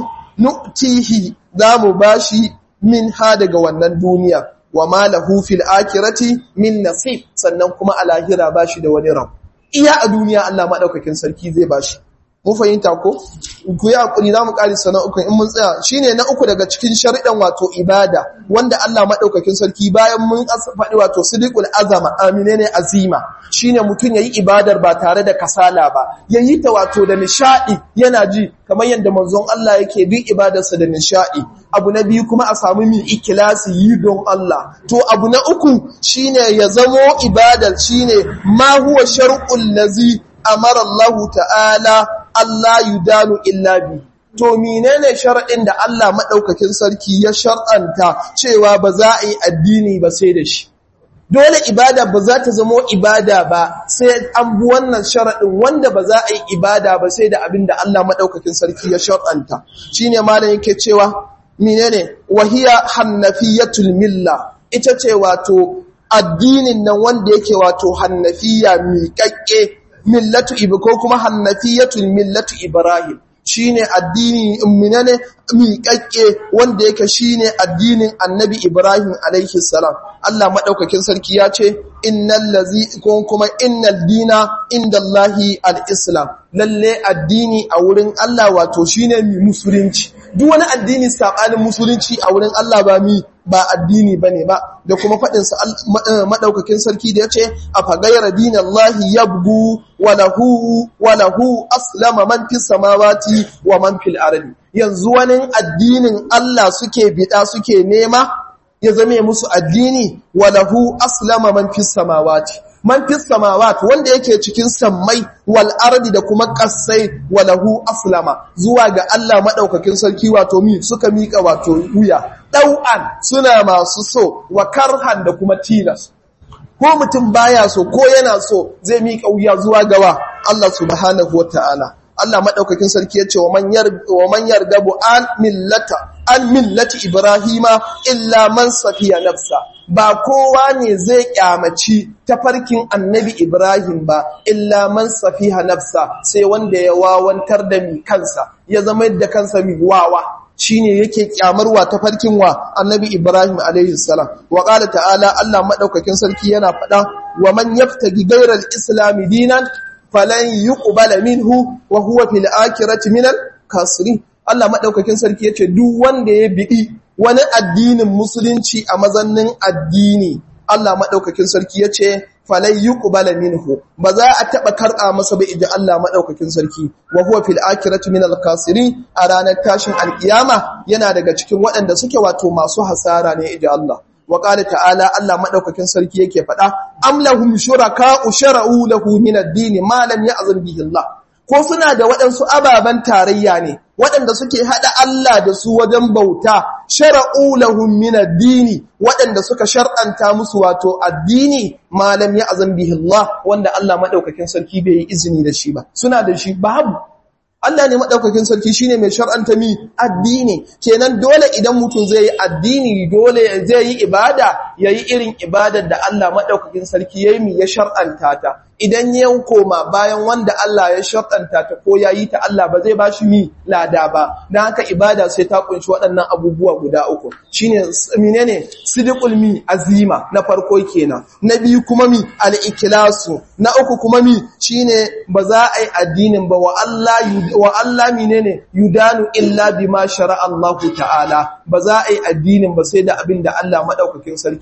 Nutihi za mu bashi min ha daga wannan duniya. wa ma lahu fil akhirati min nasib sannan kuma a lahira bashi da wani rab iya a duniya Allah madaukakin sarki zai bashi mun fahimta ko ku yi hakuri zamu kari sana uku in mun tsaya shine na uku daga cikin sharidan wato ibada wanda Allah madaukakin sarki bayan mun faɗi wato sidiqul azama amine ne azima shine mutun yayi ibadar ba tare da kasala ba yayi ta wato da nishadi yana ji kamar yadda manzon Allah yake bi ibadarsa da nishadi abu na biyu kuma a samu min ikilasi yi don Allah to abu na uku shine ya zamo ibadar shine ma huwa shar'ul lazi amara Allah ta'ala Allah yudanu illa bi to menene shar'in da Allah madaukakin sarki ya shar'anta cewa ba za a yi addini ba sai da shi dole ibada ba za ta zamo ibada ba sai an bi wannan sharaɗin wanda ba za a yi ibada ba sai da abin da Allah maɗaukakin sarki ya shar'anta shine malam yake cewa menene wahiya hannafiyatul milla ita ce wato addinin nan wanda yake wato hannafiya miƙaƙƙe millatu ibi ko kuma hannafiyatul millatu ibrahim shine addini minane miƙaƙƙe wanda yake shine addinin annabi ibrahim alaihi salam Allah madaukakin sarki ya ce innal ladzi ko kuma innal dina indallahi al-islam lalle addini a wurin Allah wato shine mi musulunci duk wani addini sabanin musulunci a wurin Allah ba mi ba addini bane ba da kuma fadin sa madaukakin sarki da yace afa ghayra dinallahi yabgu wa lahu wa lahu aslama man fis samawati wa man fil ardi yanzu wani addinin Allah suke bida suke nema ya zame musu addini wa lahu aslama man fis samawati man fis samawati wanda yake cikin sammai wal ardi da kuma kasai wa lahu aslama zuwa ga Allah madaukakin sarki wato mi suka mika wato wuya dau'an suna masu so wa karhan da kuma tilas ko mutum baya so ko yana so zai mika wuya zuwa gawa Allah subhanahu wataala Allah madaukakin sarki yace wa man yar wa man yargabu an millata an millati ibrahima illa man safiya nafsa ba kowa ne zai kyamaci tafarkin annabi ibrahim ba illa man safiha nafsa sai wanda ya wawantar da mi kansa ya zama da kansa mi wawa shine yake kyamarwa tafarkin wa annabi ibrahim alaihi salam wa qala ta'ala Allah madaukakin sarki yana faɗa wa man yaftagi ghayra al-islam dinan falan yuqbala minhu wa huwa fil akhirati minal kasirin Allah maɗaukakin sarki ya ce duk wanda ya biɗi wani addinin musulunci a mazannin addini Allah maɗaukakin sarki ya ce falai yi ƙubala minhu ba za a taɓa karɓa masa ba iji Allah maɗaukakin sarki wa huwa fil akiratu min alkasiri a ranar tashin alƙiyama yana daga cikin waɗanda suke wato masu hasara ne iji Allah wa ƙala ta'ala Allah maɗaukakin sarki yake faɗa am lahum shuraka'u shara'u lahu min ad-din ma lam ya'zam bihi Allah ko suna da waɗansu ababen tarayya ne waɗanda suke haɗa Allah da su wajen bauta shara'u lahum min ad-dini waɗanda suka shar'anta musu wato addini malam ya azan bihi Allah wanda Allah madaukakin sarki bai yi izini da shi ba suna da shi babu Allah ne madaukakin sarki shine mai shar'anta mi addini kenan dole idan mutum zai yi addini dole zai yi ibada yayi irin ibadar da Allah madaukakin sarki yayi mi ya shar'anta ta idan ya koma bayan wanda Allah ya shar'anta ta ko yayi ta Allah ba zai bashi mi lada ba dan haka ibada sai ta kunshi waɗannan abubuwa guda uku shine menene sidqul mi azima na farko kenan na biyu kuma mi al-ikhlasu na uku kuma mi shine ba za a yi addinin ba wa Allah wa Allah menene yudanu illa bima shara Allah ta'ala ba za a yi addinin ba sai da abin da Allah madaukakin sarki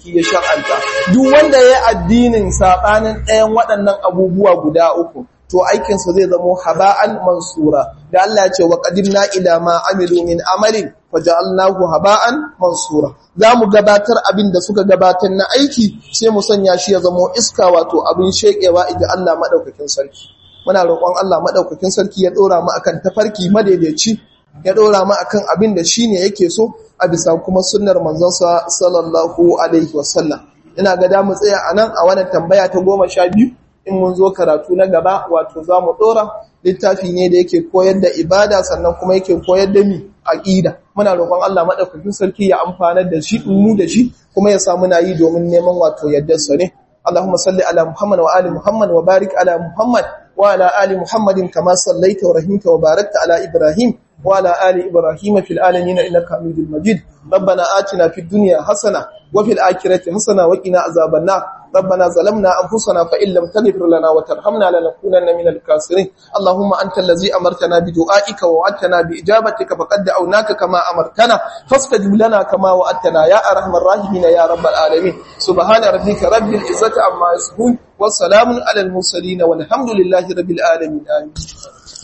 sarki ya shar'anta duk wanda ya addinin sabanin ɗayan waɗannan abubuwa guda uku to aikinsa zai zamo haba'an mansura da Allah ya ce wa qadimna ila ma amilu min amalin faja'alnahu haba'an mansura zamu gabatar abin da suka gabatar na aiki sai mu sanya shi ya zamo iska wato abin shekewa idan Allah madaukakin sarki muna roƙon Allah madaukakin sarki ya dora mu akan tafarki madaidaici ya dora mu akan abin da shine yake so a bisa kuma sunnar manzon sa sallallahu alaihi wasallam ina ga da mu tsaya anan a wannan tambaya ta goma sha biyu in mun zo karatu na gaba wato za mu ɗora littafi ne da yake koyar da ibada sannan kuma yake koyar da mi aƙida muna roƙon Allah maɗaukakin sarki ya amfanar da shi mu da shi kuma ya samu na yi domin neman wato yaddarsa ne Allahumma salli ala Muhammad wa ali Muhammad wa barik ala Muhammad wa ala ali Muhammadin kama sallaita wa rahimta wa barakta ala Ibrahim wa ala ali Ibrahim fil alamin innaka Hamidul Majid ربنا آتنا في الدنيا حسنة وفي الآخرة حسنة وقنا عذاب النار ربنا ظلمنا أنفسنا فإن لم تغفر لنا وترحمنا لنكونن من الكاسرين اللهم أنت الذي أمرتنا بدعائك ووعدتنا بإجابتك فقد دعوناك كما أمرتنا فاستجب لنا كما وعدتنا يا أرحم الراحمين يا رب العالمين سبحان ربك رب العزة عما يصفون والسلام على المرسلين والحمد لله رب العالمين آمين